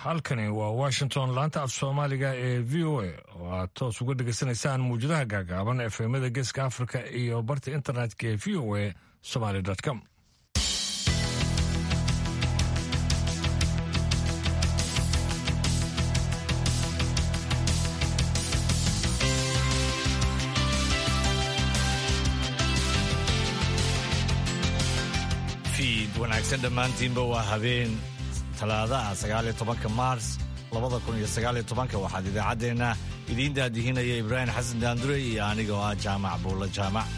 halkani waa washington laanta af soomaaliga ee v o a oo aad toos uga dhegaysanaysaan muwjadaha gaagaaban efemada geeska africa iyo barta internetka ee v o a somaly com fiid wanaagsan dhammaantiinba waa habeen talaadaha sagaaliyo tobanka maars labada kun iyo sagaaliyo tobanka waxaad idaacaddeenna idiin daadihinaya ibraahim xasan daandure iyo aniga oo ah jaamac buulla jaamac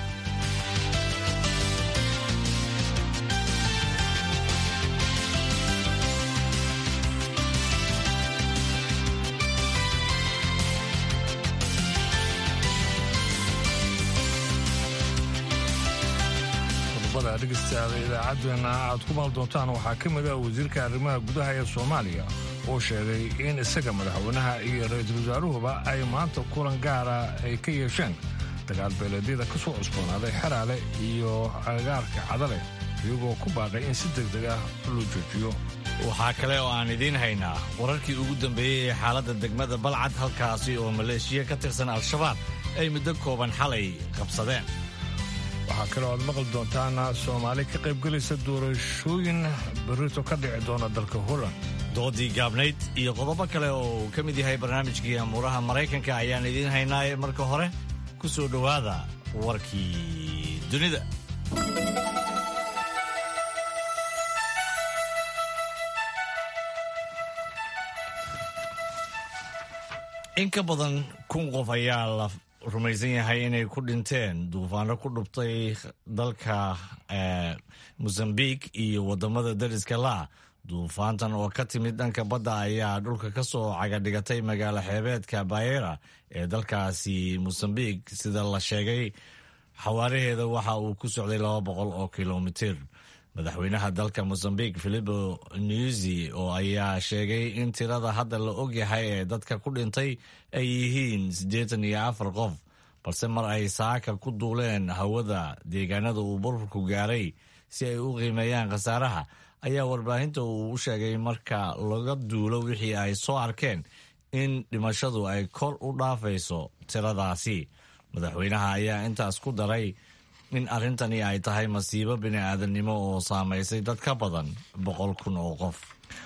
dhegeystayaal idaacaddeenna aad ku maal doontaan waxaa ka mid ah wasiirka arrimaha gudaha ee soomaaliya oo sheegay in isaga madaxweynaha iyo ra-iisul wasaaruhuba ay maanta kulan gaara ay ka yeesheen dagaal beeleedyada ka soo cusboonaaday xeraale iyo agaarka cadale iyagoo ku baaqay in si deg deg ah loo joojiyo waxaa kale oo aan idiin haynaa wararkii ugu dambeeyey ee xaaladda degmada balcad halkaasi oo maleeshiya ka tirsan al-shabaab ay muddo kooban xalay qabsadeen waxaa kaloo aad maqli doontaan soomaali ka qaybgelaysa doorashooyin berrito ka dhici doona dalka holland doodii gaabnayd iyo qodobo kale oo uu ka mid yahay barnaamijkii amuuraha maraykanka ayaan idiin haynaaye marka hore ku soo dhowaada warkii dunida in ka badan kun qof ayaa la rumaysan yahay inay ku dhinteen duufaano ku dhubtay dalka mosambiq iyo wadamada dariska laa duufaantan oo ka timid dhanka badda ayaa dhulka ka soo cagadhigatay magaalo xeebeedka bayera ee dalkaasi mosambiq sida la sheegay xawaaraheeda waxa uu ku socday laba boqol oo kilomitir madaxweynaha dalka mosambiq filipo newsi oo ayaa sheegay in tirada hadda la ogyahay ee dadka ku dhintay ay yihiin siddeetan iyo afar qof balse mar ay saaka ku duuleen hawada deegaanada uu burburku gaaray si ay u qiimeeyaan khasaaraha ayaa warbaahinta uu u sheegay marka laga duulo wixii ay soo arkeen in dhimashadu ay kor u dhaafayso tiradaasi madaxweynaha ayaa intaas ku daray in arrintani ay tahay masiibo bini'aadamnimo oo saamaysay dad ka badan boqol kun oo qof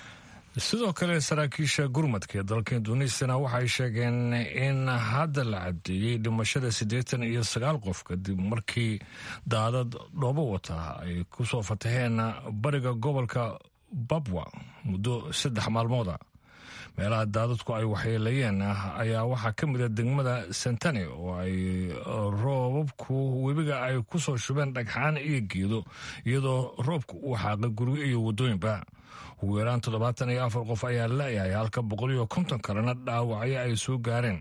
sidoo kale saraakiisha gurmadka ee dalka induneisiyana waxay sheegeen in hadda la caddeeyey dhimashada siddeetan iyo sagaal qof kadib markii daadad dhoobo wata ay ku soo fataheen bariga gobolka babwa muddo saddex maalmooda meelaha daadadku ay waxyeelayeen ayaa waxaa ka mid a degmada santane oo ay roobabku webiga ay ku soo shubeen dhagxaan iyo geedo iyadoo roobku uu xaaqay guryo iyo waddooyinba ugu yaraan toddobaatan iyo afar qof ayaa la-yahay halka boqol iyo konton kalena dhaawacyo ay soo gaareen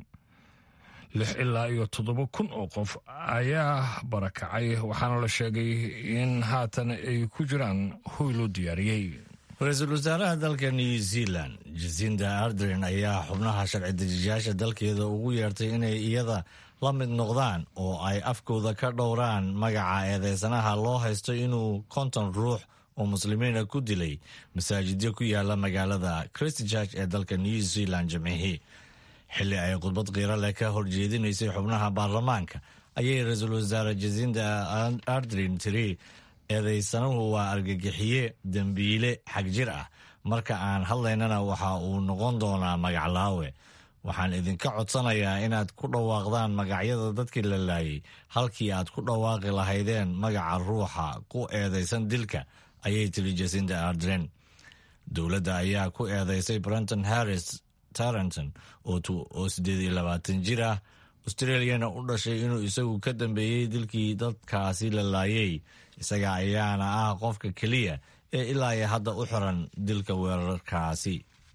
lix ilaa iyo toddoba kun oo qof ayaa barakacay waxaana la sheegay in haatan ay ku jiraan hoy loo diyaariyey ra-iisul wasaaraha dalka new zealand jasinda ardren ayaa xubnaha sharci dejiyaasha dalkeeda ugu yeertay inay iyada la mid noqdaan oo ay afkooda ka dhowraan magaca eedeysanaha loo haysto inuu konton ruux oo muslimiina ku dilay masaajidyo ku yaala magaalada christchurch ee dalka new zealand jimcihii xilli ay khudbad qiiro leh ka horjeedinaysay xubnaha baarlamaanka ayay ra-iisul wasaare jasinda ardren tiri eedeysanuhu waa argagixiye dembiile xagjir ah marka aan hadlaynana waxa uu noqon doonaa magaclaawe waxaan idinka codsanayaa inaad ku dhawaaqdaan magacyada dadkii la laayay halkii aad ku dhawaaqi lahaydeen magaca ruuxa ku eedeysan dilka ayay tiri jasinda ardren dowladda ayaa ku eedeysay brenton harris tarenton oo siddeed iyo labaatan jir ah australiyana u dhashay inuu isagu ka dambeeyey dilkii dadkaasi la laayay isaga ayaana ah qofka keliya ee ilaa iyo hadda u xiran dilka weerarkaasi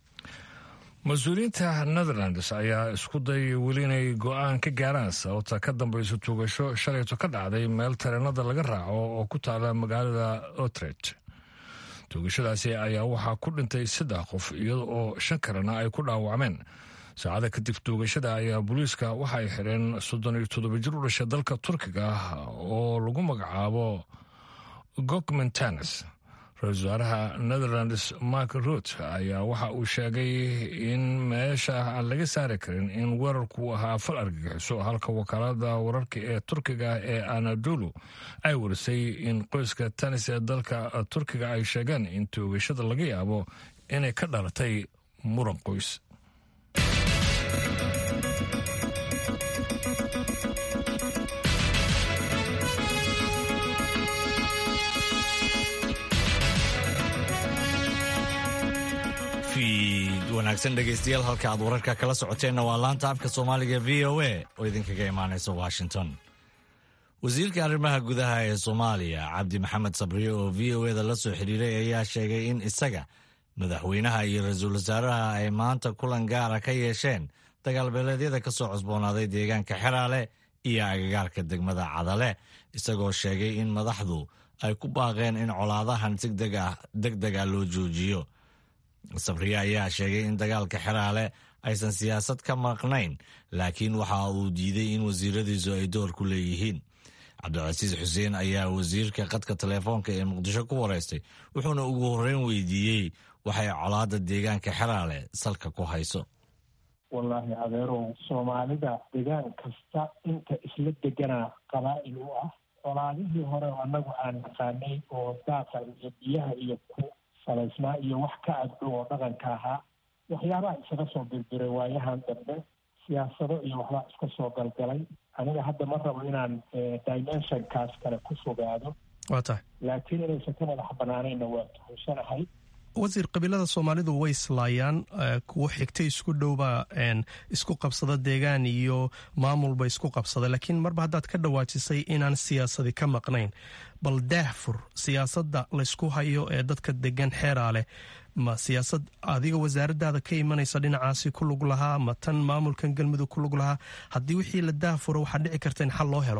mas-uuliyiinta netherlands ayaa isku dayay weli inay go-aan ka gaaraan sababta ka dambayso tuugasho shalayto ka dhacday meel tareenada laga raaco oo ku taala magaalada otret tuugashadaasi ayaa waxaa ku dhintay saddex qof iyada oo shan kalena ay ku dhaawacmeen saacada kadib tuugashada ayaa booliiska waxa ay xireen soddon iyo toddoba jir u dhashay dalka turkiga oo lagu magacaabo gokmentanes ra-iisul wasaaraha netherlands mark rut ayaa waxa uu sheegay in meesha aan laga saari karin in weerarku ahaa fal argagixiso halka wakaalada wararka ee turkiga ee anadolu ay warisay in qoyska tanis ee dalka turkiga ay sheegeen in toogashada laga yaabo inay ka dhalatay muran qoys wanaagsan dhegaystayaal halka aad wararka kala socoteenna waa laanta afka soomaaliga v o a oo idinkaga imaanaysa washington wasiirka arrimaha gudaha ee soomaaliya cabdi maxamed sabriye oo v o eda la soo xiriiray ayaa sheegay in isaga madaxweynaha iyo ra-iisul wasaaraha ay maanta kulan gaara ka yeesheen dagaalbeeleedyada ka soo cusboonaaday deegaanka xeraale iyo agagaarka degmada cadale isagoo sheegay in madaxdu ay ku baaqeen in colaadahan si deg deg ah loo joojiyo sabriye ayaa sheegay in dagaalka xeraale aysan siyaasad ka maqnayn laakiin waxa uu diiday in wasiiradiisu ay door ku leeyihiin cabdilcasiis xuseen ayaa wasiirka qadka telefoonka ee muqdisho ku wareystay wuxuuna ugu horreyn weydiiyey waxay colaada deegaanka xeraale salka ku hayso wallaahi adeerow soomaalida degaan kasta inta isla deganaa qabaa'il u ah colaadihii hore annagu aan naqaanay oo daaqa iyo biyaha iyo ku salaysnaa iyo wax ka agdhow oo dhaqanka ahaa waxyaabaha isaga soo birbiray waayahan dambe siyaasado iyo waxbaa iska soo galgalay aniga hadda ma rabo inaan dimensionkaas kale ku fogaado waa tahay laakiin inaysan ka madax banaanayna waa tuhusanahay wasiir qabiilada soomaalidu way islaayaan kuwo xigta isku dhowba isku qabsada deegaan iyo maamulba isku qabsada laakiin marba haddaad ka dhawaajisay inaan siyaasadi ka maqnayn bal daahfur siyaasadda laysku hayo ee dadka degan xeeraa leh ma siyaasad adiga wasaaradaada ka imanaysa dhinacaasi ku lug lahaa ma tan maamulkan galmudug ku lug lahaa haddii wixii la daahfuro waxaa dhici karta in xal loo helo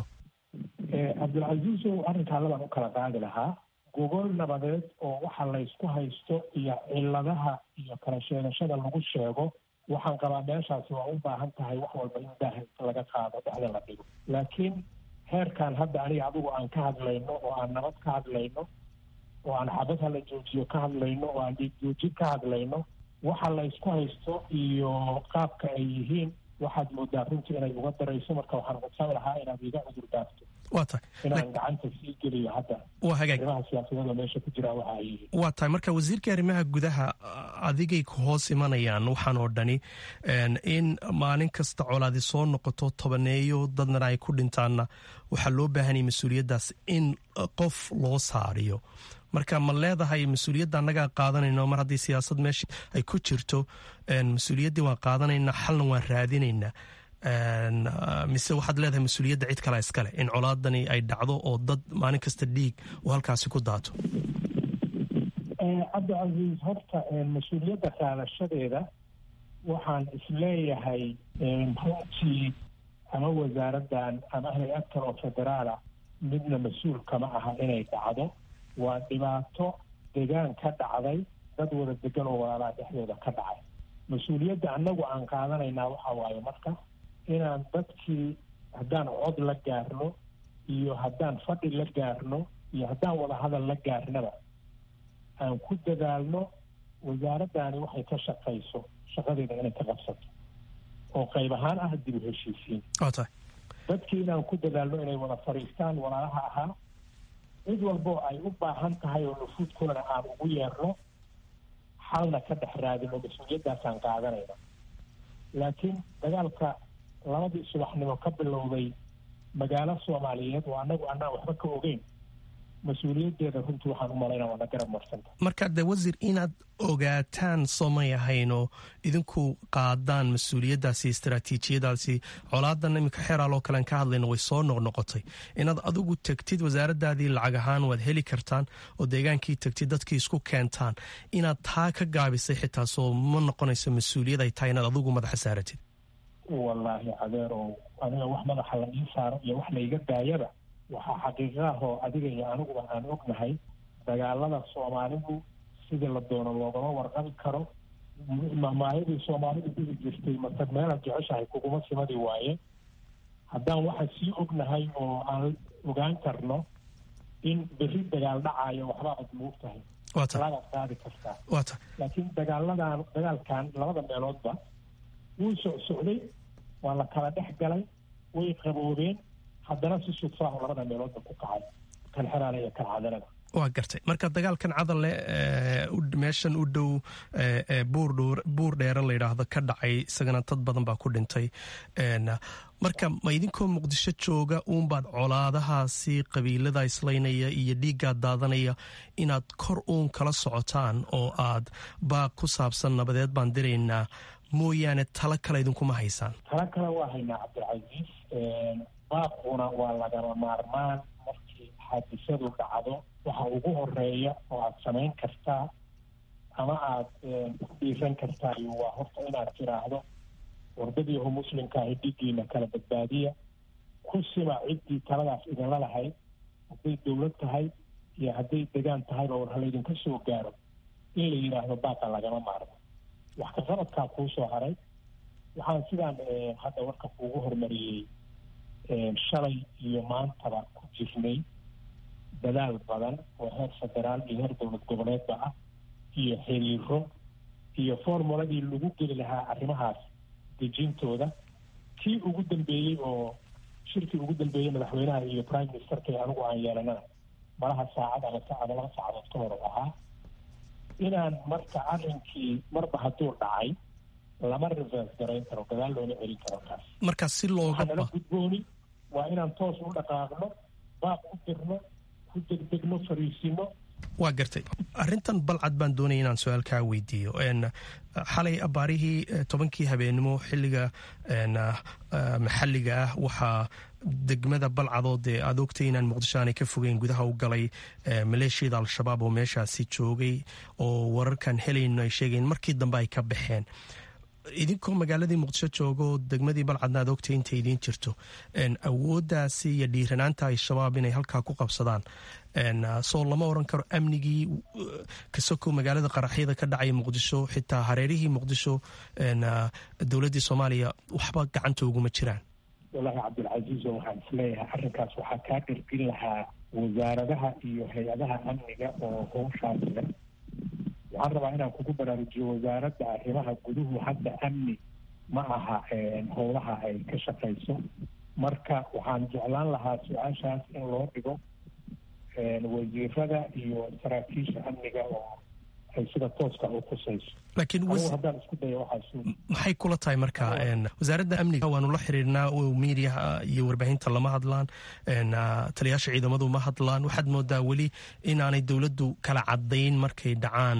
cabdilcasiisow arrinkaa labaan u kala qaadi lahaa gogol nabadeed oo waxa laysku haysto iyo ciladaha iyo kala sheegashada lagu sheego waxaan qabaa meeshaasi waa u baahan tahay wax walba in daah laga qaado dhexda la dhigo laakiin heerkan hadda aniga adigu aan ka hadlayno oo aan nabad ka hadlayno oo aan xabad hala joojiyo ka hadlayno oo aan dhiigjoojin ka hadlayno waxa laysku haysto iyo qaabka ay yihiin waxaad moodaa runtii inay uga darayso marka waxaan codsan lahaa inaad iga cudur daafto waa tahay inaan gacanta sii geliyo hadda waa hagaag arrimaha siyaasadada meesha ku jira waxa ay yihiin waa tahay marka wasiirka arrimaha gudaha adigay ku hoos imanayaan waxaan oo dhani in maalin kasta colaadi soo noqoto tobaneeyo dadna ay ku dhintaanna waxaa loo baahanaya mas-uuliyaddaas in qof loo saariyo marka ma leedahay mas-uuliyadda annagaa qaadanayno mar haddii siyaasad meesha ay ku jirto mas-uuliyaddii waan qaadanaynaa xalna waan raadinaynaa mise waxaad leedahay mas-uuliyadda cid kale iskale in colaadani ay dhacdo oo dad maalin kasta dhiig uu halkaasi ku daato cabdicasiis horta mas-uuliyadda qaadashadeeda waxaan isleeyahay runtii ama wasaaraddan ama hay-ad kale oo federaala midna mas-uul kama aha inay dhacdo waa dhibaato degaan ka dhacday dad wada degan oo walaalaha dhexdooda ka dhacay mas-uuliyadda annagu aan qaadanaynaa waxa waaye marka inaan dadkii haddaan cod la gaarno iyo haddaan fadhi la gaarno iyo haddaan wadahadal la gaarnaba aan ku dadaalno wasaaraddaani waxay ka shaqayso shaqadeeda inay ka qabsato oo qayb ahaan ah dib u heshiisiin dadkii inaan ku dadaalno inay wada fadhiistaan walaalaha ahaa cid walboo ay u baahan tahay oo nufuudkoona aan ugu yeerno xalna ka dhex raadino mas-uuliyaddaasaan qaadanayna laakiin dagaalka labadii subaxnimo ka bilowday magaalo soomaaliyeed oo annagu annaan waxba ka ogeyn mas-uuliyaddeeda runtii waxaan u malaynaa waana garab marsanta marka de wasiir inaad ogaataan soomay ahaynoo idinku qaadaan mas-uuliyaddaasi istaraatiijiyadaasi colaadan iminka xeeraaloo kalean ka hadlayno way soo noqnoqotay inaad adigu tegtid wasaaraddaadii lacag ahaan waad heli kartaan oo deegaankii tegtid dadkii isku keentaan inaad taa ka gaabisay xitaa soo ma noqonayso mas-uuliyad ay tahay inaad adigu madaxa saaratid wallaahi cadeerow aniga wax madaxa la ii saaro iyo wax layga daayaba waxaa xaqiiqaahoo adiga iyo aniguba aan ognahay dagaalada soomaalidu sidii la doono loogama warqabi karo maayadii soomaalidu dhihi jirtay matag meelaad jeceshahay kuguma simadi waaye haddaan waxaan sii ognahay oo aan ogaan karno in berri dagaal dhacaayo waxba ad moog tahay talaadaad qaadi kartaa laakiin dagaaladan dagaalkan labada meeloodba wuu socsocday waa la kala dhex galay way qaboobeen haddana si sudfaahu labada meeloodba ku kacay kan xeraale iyo kan cadanada waa gartay marka dagaalkan cadalle meeshan u dhow buur dheere layidhaahdo ka dhacay isagana dad badan baa ku dhintay marka ma idinkoo muqdisho jooga uunbaad colaadahaasi qabiilada islaynaya iyo dhiiggaad daadanaya inaad kor uun kala socotaan oo aad baaq ku saabsan nabadeed baan diraynaa mooyaane talo kale idinkuma haysaan talo kale waa haynaa cabdilcasiis baaquna waa lagama maarmaan markii xaadisadu dhacdo waxa ugu horeeya oo aada samayn kartaa ama aada ku dhiiran kartaayo waa horta inaad tiraahdo wardadiihu muslimkaahi dhiiggiina kala badbaadiya ku sima ciddii taladaas idinla lahayd hadday dowlad tahay iyo hadday degaan tahayba war halaydinka soo gaaro in la yidhaahdo baaqa lagama maarmo wax ka qabadkaa kuu soo haray waxaan sidaan hadda warka kuugu hormariyey shalay iyo maantaba ku jirnay dadaal badan oo heer federaal iyo heer dowlad goboleedba ah iyo xiriiro iyo formuladii lagu geli lahaa arrimahaas dejintooda kii ugu dambeeyey oo shirkii ugu dambeeyey madaxweynaha iyo prime ministerka anigu aan yeelanana malaha saacad ama saacada laba saacadood ka hor ahaa inaan marka arrinkii marba hadduu dhacay lama reverse garayn karo gadaal loona celin karo kaas marka si looga nala gudbooni waa inaan toos u dhaqaaqno baaq u dirno ku degdegno fariisino waa gartay arrintan balcad baan doonaya inaan su-aal kaa weydiiyo xalay abaarihii tobankii habeenimo xilliga maxalliga ah waxaa degmada balcadoo dee aad ogtay inaan muqdisho aanay ka fogeyn gudaha u galay maleeshiyada al-shabaab oo meeshaasi joogay oo wararkan helayno ay sheegayn markii dambe ay ka baxeen idinkoo magaaladii muqdisho joogo degmadii balcadna aad ogtay intay idiin jirto awooddaasi iyo dhiiranaanta al-shabaab inay halkaa ku qabsadaan soo lama oran karo amnigii kasoko magaalada qaraxyada ka dhacaya muqdisho xitaa hareerihii muqdisho dowladdii soomaaliya waxba gacanta uguma jiraan wallaahi cabdilcasiizo waxaan isleeyahay arrinkaas waxaa kaa dhirgin lahaa wasaaradaha iyo hay-adaha amniga oo howshaasiga waxaan rabaa inaan kugu baraarujiyo wasaaradda arrimaha guduhu hadda amni ma aha howlaha ay ka shaqayso marka waxaan jeclaan lahaa su-aashaas in loo dhigo wasiirada iyo saraakiisha amniga oo ay sida tooska u khusayso laakiin haddaan isku dayo waxaa maxay kula tahay marka wasaaradda amniga waanu la xiriirnaa miidiyaha iyo warbaahinta lama hadlaan taliyaasha ciidamadu ma hadlaan waxaad moodaa weli inaanay dowladdu kala cadayn markay dhacaan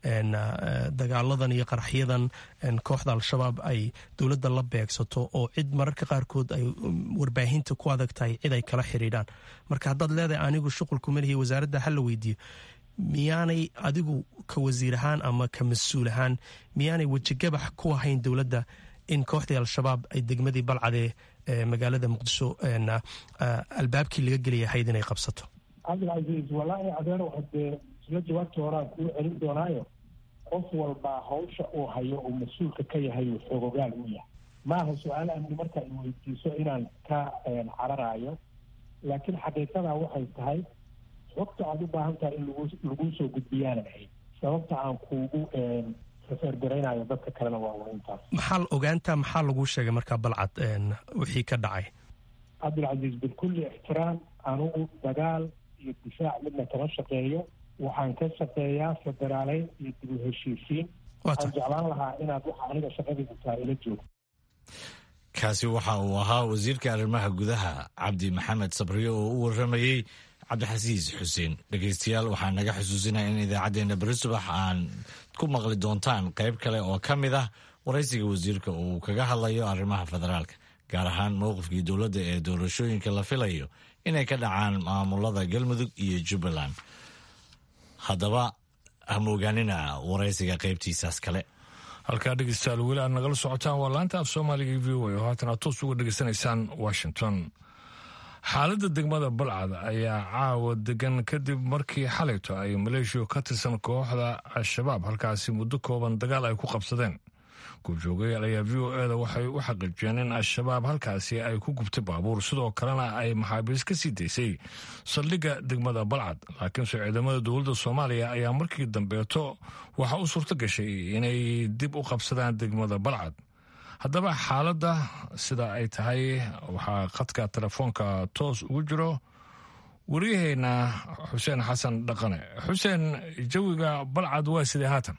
dagaaladan iyo qaraxyadan kooxda al-shabaab ay dowladda la beegsato oo cid mararka qaarkood ay warbaahinta ku adag tahay cid ay kala xiriidhaan marka haddaad leedahay anigu shuqulku malihi wasaaradda ha la weydiiyo miyaanay adigu ka wasiir ahaan ama ka mas-uul ahaan miyaanay wejigabax ku ahayn dowladda in kooxdii al-shabaab ay degmadii balcadee magaalada muqdisho albaabkii laga gelaya ahayd inay qabsato cabdilcasiis wallaahi adeero hadee isla jawaabtii horaan kuu celin doonaayo qof walbaa hawsha uu hayo uu mas-uulka ka yahay uu xoogogaal u yahay maaha su-aal amni marka ay weydiiso inaan ka cararaayo laakiin xaqiiqadaa waxay tahay xogta aada u baahan tahay in lagu laguu soo gudbiyaanan ahayd sababta aan kuugu refergaraynayo dadka kalena waa un intaas maxaa ogaanta maxaa laguu sheegay markaa balcad wixii ka dhacay cabdilcasiis bikulli ixtiraam anugu dagaal iyo difaac midna kama shaqeeyo waxaan ka shaqeeyaa federaaleyn iyo dib u heshiisiin waxaan jeclaan lahaa inaad waxa aniga shaqadaydu tahay ila joogto kaasi waxa uu ahaa wasiirka arrimaha gudaha cabdi maxamed sabriyo oo u waramayey cabdixasiis xuseen dhegeystayaal waxaa naga xusuusinaya in idaacaddeenna beri subax aan ku maqli doontaan qayb kale oo ka mid ah waraysiga wasiirka uu kaga hadlayo arrimaha federaalka gaar ahaan mowqifkii dowladda ee doorashooyinka la filayo inay ka dhacaan maamulada galmudug iyo jubbaland haddaba hamoogaanina waraysiga qaybtiisaas kale halkaa dhegeystayaal weli aad nagala socotaan waa laanta af soomaaliga v o a oo haatan aad toos uga dhegeysanaysaan washington xaaladda degmada balcad ayaa caawa degan kadib markii xalayto ay maleeshiya ka tirsan kooxda al-shabaab halkaasi muddo kooban dagaal ay ku qabsadeen goobjoogayaal ayaa v o eda waxay u xaqiijiyeen in al-shabaab halkaasi ay ku gubtay baabuur sidoo kalena ay maxaabiis ka sii daysay saldhigga degmada balcad laakiinse ciidamada dowladda soomaaliya ayaa markii dambeeto waxaa u suurto gashay inay dib u qabsadaan degmada balcad haddaba xaaladda sida ay tahay waxaa khadka telefoonka toos ugu jiro waryaheena xuseen xasan dhaqane xuseen jawiga balcad waa sidee haatan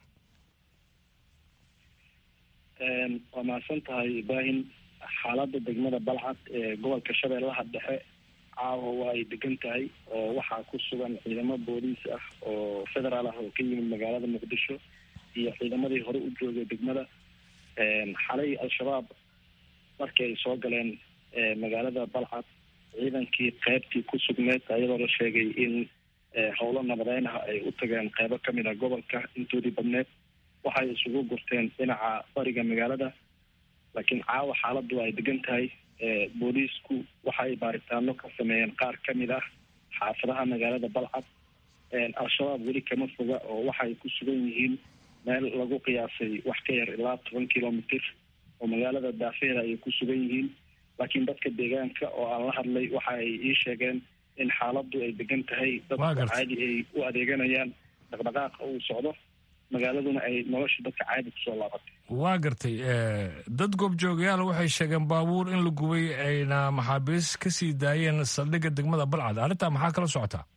waa mahadsan tahay ibraahim xaaladda degmada balcad ee gobolka shabeellaha dhexe caawa waa ay degan tahay oo waxaa ku sugan ciidamo booliis ah oo federaal ah oo ka yimid magaalada muqdisho iyo ciidamadii hore u joogay degmada xalay al-shabaab markii ay soo galeen magaalada balcad ciidankii qeybtii ku sugneed ayadoo la sheegay in howlo nabadeyn ah ay u tageen qeybo kamid a gobolka intoodii badneed waxay isugu gurteen dhinaca bariga magaalada laakiin caawa xaaladdu ay degan tahay booliisku waxa ay baaritaano ka sameeyeen qaar kamid ah xaafadaha magaalada balcad al-shabaab weli kama foga oo waxay ku sugan yihiin meel lagu qiyaasay wax ka yar ilaa toban kilomitr oo magaalada daafeeda ayay ku sugan yihiin laakiin dadka deegaanka oo aan la hadlay waxa ay ii sheegeen in xaaladdu ay degan tahay dadka caadi ay u adeeganayaan dhaqdhaqaaqa uu socdo magaaladuna ay nolosha dadka caadi kusoo laabatay waa gartay dad goobjoogayaal waxay sheegeen baabuur in la gubay ayna maxaabiis ka sii daayeen saldhigga degmada balcad arrintaa maxaa kala socotaa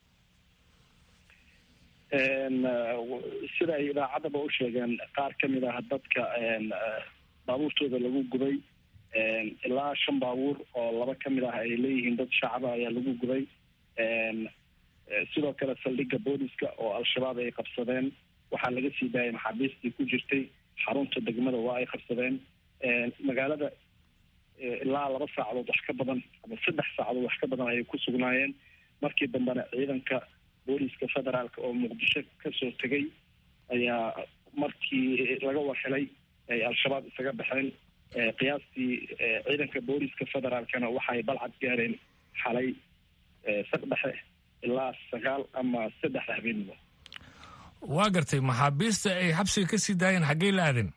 sida ay idaacaddaba u sheegeen qaar kamid ah dadka baabuurtooda lagu gubay ilaa shan baabuur oo laba kamid ah ay leeyihiin dad shacaba ayaa lagu gubay sidoo kale saldhigga booliska oo al-shabaab ay qabsadeen waxaa laga sii daayay maxaabiistii ku jirtay xarunta degmada waa ay qabsadeen magaalada ilaa laba saacadood wax ka badan ama saddex saacadood wax ka badan ayay ku sugnaayeen markii dambena ciidanka booliska federaalka oo muqdisho kasoo tegay ayaa markii laga warhelay ay al-shabaab isaga baxeen qiyaastii ciidanka booliska federaalkana waxay balcad gaareen xalay saq dhexe ilaa sagaal ama saddex habeenimo waa gartay maxaabiista ay xabsiga ka sii daayeen xaggey la aadeen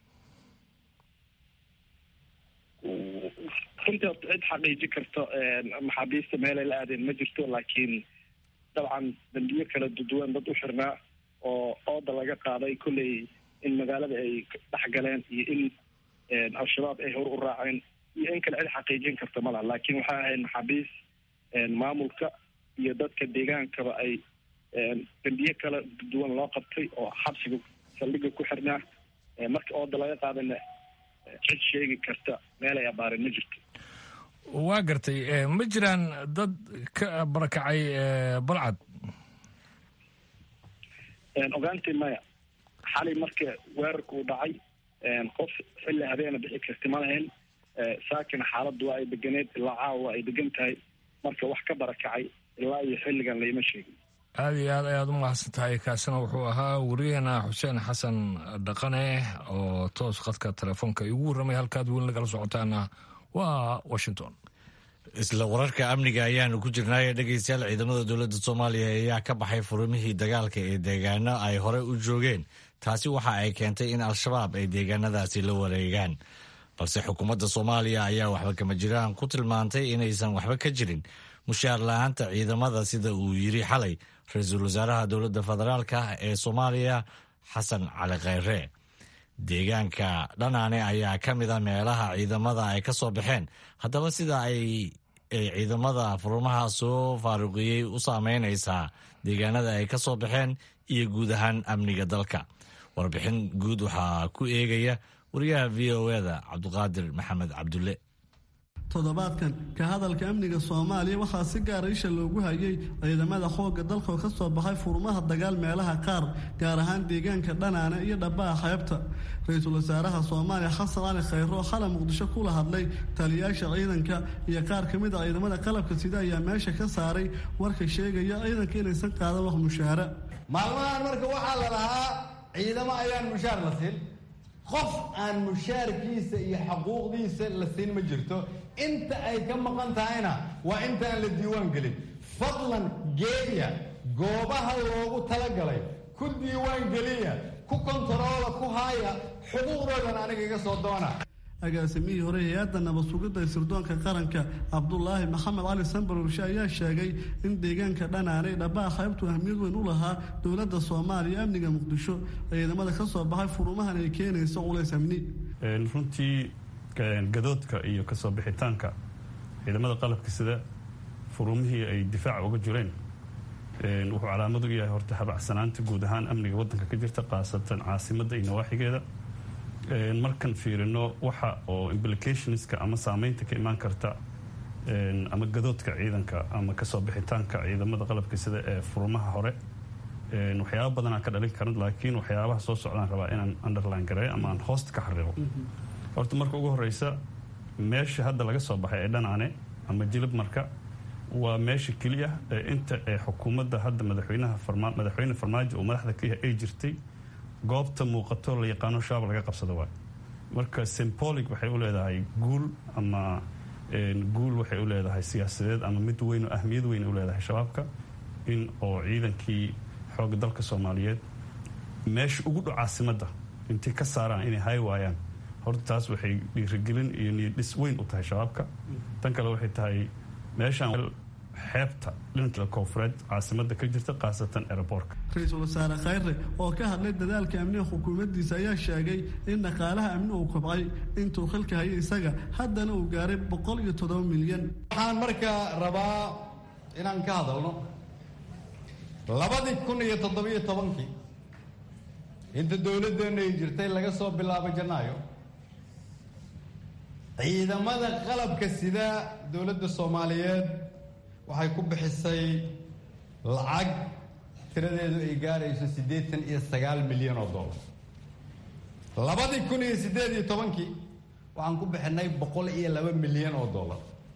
runtii horta cid xaqiiji karto maxaabiista meelay la aadeen ma jirto laakiin dabcan dambiyo kala duduwan dad u xirnaa oo ooda laga qaaday kolley in magaalada ay dhex galeen iyo in al-shabaab ay hor u raaceen iyo in kale cid xaqiijin karta ma laha laakiin waxay ahayd maxaabiis maamulka iyo dadka deegaankaba ay dambiye kala duwan loo qabtay oo xabsiga saldhiga ku xirnaa marka ooda laga qaadana cid sheegi karta meel ay abaareen ma jirto waa gartay ma jiraan dad ka barakacay balcad ogaantii maya xalay marka weerarka uu dhacay qof xilli habeena bixi karti ma lahayn saakina xaaladdu waa ay deganeed ilaa caawa waa ay degan tahay marka wax ka barakacay ilaa iyo xilligan layma sheegin aada iyo aad ayaad u mahadsan tahay kaasina wuxuu ahaa wariyaheena xuseen xasan dhaqane oo toos khadka telefoonka igu warramay halkaad weyn lagala socotaana waa washington isla wararka amniga ayaanu ku jirnaaye dhegeystayaal ciidamada dowladda soomaaliya ayaa ka baxay furumihii dagaalka ee deegaano ay horey u joogeen taasi waxa ay keentay in al-shabaab ay deegaanadaasi la wareegaan balse xukuumadda soomaaliya ayaa waxba kama jiraan ku tilmaantay inaysan waxba ka jirin mushaar la-aanta ciidamada sida uu yiri xalay ra-iisul wasaaraha dowladda federaalka ee soomaaliya xasan cali kheyre deegaanka dhanaane ayaa ka mid a meelaha ciidamada ay ka soo baxeen haddaba sida ay ciidamada furumaha soo faaruqiyey u saameynaysaa deegaanada ay ka soo baxeen iyo guud ahaan amniga dalka warbixin guud waxaa ku eegaya wariyaha v o eda cabdiqaadir maxamed cabdulle toddobaadkan ka hadalka amniga soomaaliya waxaa si gaara isha loogu hayay ciidamada xoogga dalka oo ka soo baxay furmaha dagaal meelaha qaar gaar ahaan deegaanka dhanaane iyo dhabbaha xeebta ra-iisul wasaaraha soomaaliya xasan cali khayro oo xalay muqdisho kula hadlay taliyaasha ciidanka iyo qaar ka mid a ciidamada qalabka sida ayaa meesha ka saaray warka sheegaya ciidanka inaysan qaadan wax mushaara maalmahan marka waxaa la lahaa ciidamo ayaan mushaar la siin qof aan mushaarkiisa iyo xuquuqdiisa la siin ma jirto inta ay ka maqan tahayna waa intaan la diiwaan gelin fadlan geeya goobaha loogu talagalay ku diiwaan geliya ku kontaroola ku haaya xuquuqdoodan aniga iga soo doona agaasimihii hore hay-adda nabad sugidda sirdoonka qaranka cabdulaahi maxamed cali sambarurshe ayaa sheegay in deegaanka dhanaanay dhabaha qaybtu ahmiyad weyn u lahaa dowladda soomaaliya amniga muqdisho ciidamada ka soo baxay furumahan ay keenayso culays amni runtii gadoodka iyo kasoo bixitaanka ciidamada qalabka sida furumihii ay difaaca uga jireen wuxuu calaamad u yahay horta habacsanaanta guud ahaan amniga waddanka ka jirta khaasatan caasimadda iyo nawaaxigeeda markan fiirino waxa oo implicationska ama saameynta ka imaan karta ama gadoodka ciidanka ama kasoo bixitaanka ciidamada qalabka sida ee furumaha hore waxyaaba badanaa ka dhalin karan laakiin waxyaabaha soo socdaan rabaa inaan underline gareeyo ama aan hoosta ka xariiqo horta marka ugu horeysa meesha hadda laga soo baxay ee dhanaane ama jilib marka waa meesha keliya ee inta ee xukuumadda hadda madaxweynaha madaxweyne farmaajo uu madaxda ka yahay ay jirtay goobta muuqato la yaqaano shabaab laga qabsado waay marka symbolic waxay u leedahay guul ama guul waxay u leedahay siyaasadeed ama mid weyn oo ahmiyad weyn u leedahay shabaabka in oo ciidankii xooga dalka soomaaliyeed meesha ugu dhow caasimadda intay ka saaraan inay hay waayaan horta taas waxay dhiirigelin iyo niyadhis weyn u tahay shabaabka tan kale waxay tahay meeshaan xeebta dhinka koofureed caasimadda ka jirta khaasatan aeroboortka ra-iisul wasaare khayre oo ka hadlay dadaalka amniga xukuumaddiisa ayaa sheegay in dhaqaalaha amni uu kobcay intuu xilka hayay isaga haddana uu gaaray boqol iyo toddoba milyan waxaan markaa rabaa inaan ka hadalno labadii kun iyo toddobiyo tobankii inta dowladdeena ay jirtay laga soo bilaabo janaayo ciidamada qalabka sida dowladda soomaaliyeed waxay ku bixisay lacag tiradeedu ay gaarayso siddeetan iyo sagaal milyan oo dollar labadii kun iyo siddeed iyo tobankii waxaan ku bixinay boqol iyo laba milyan oo dollar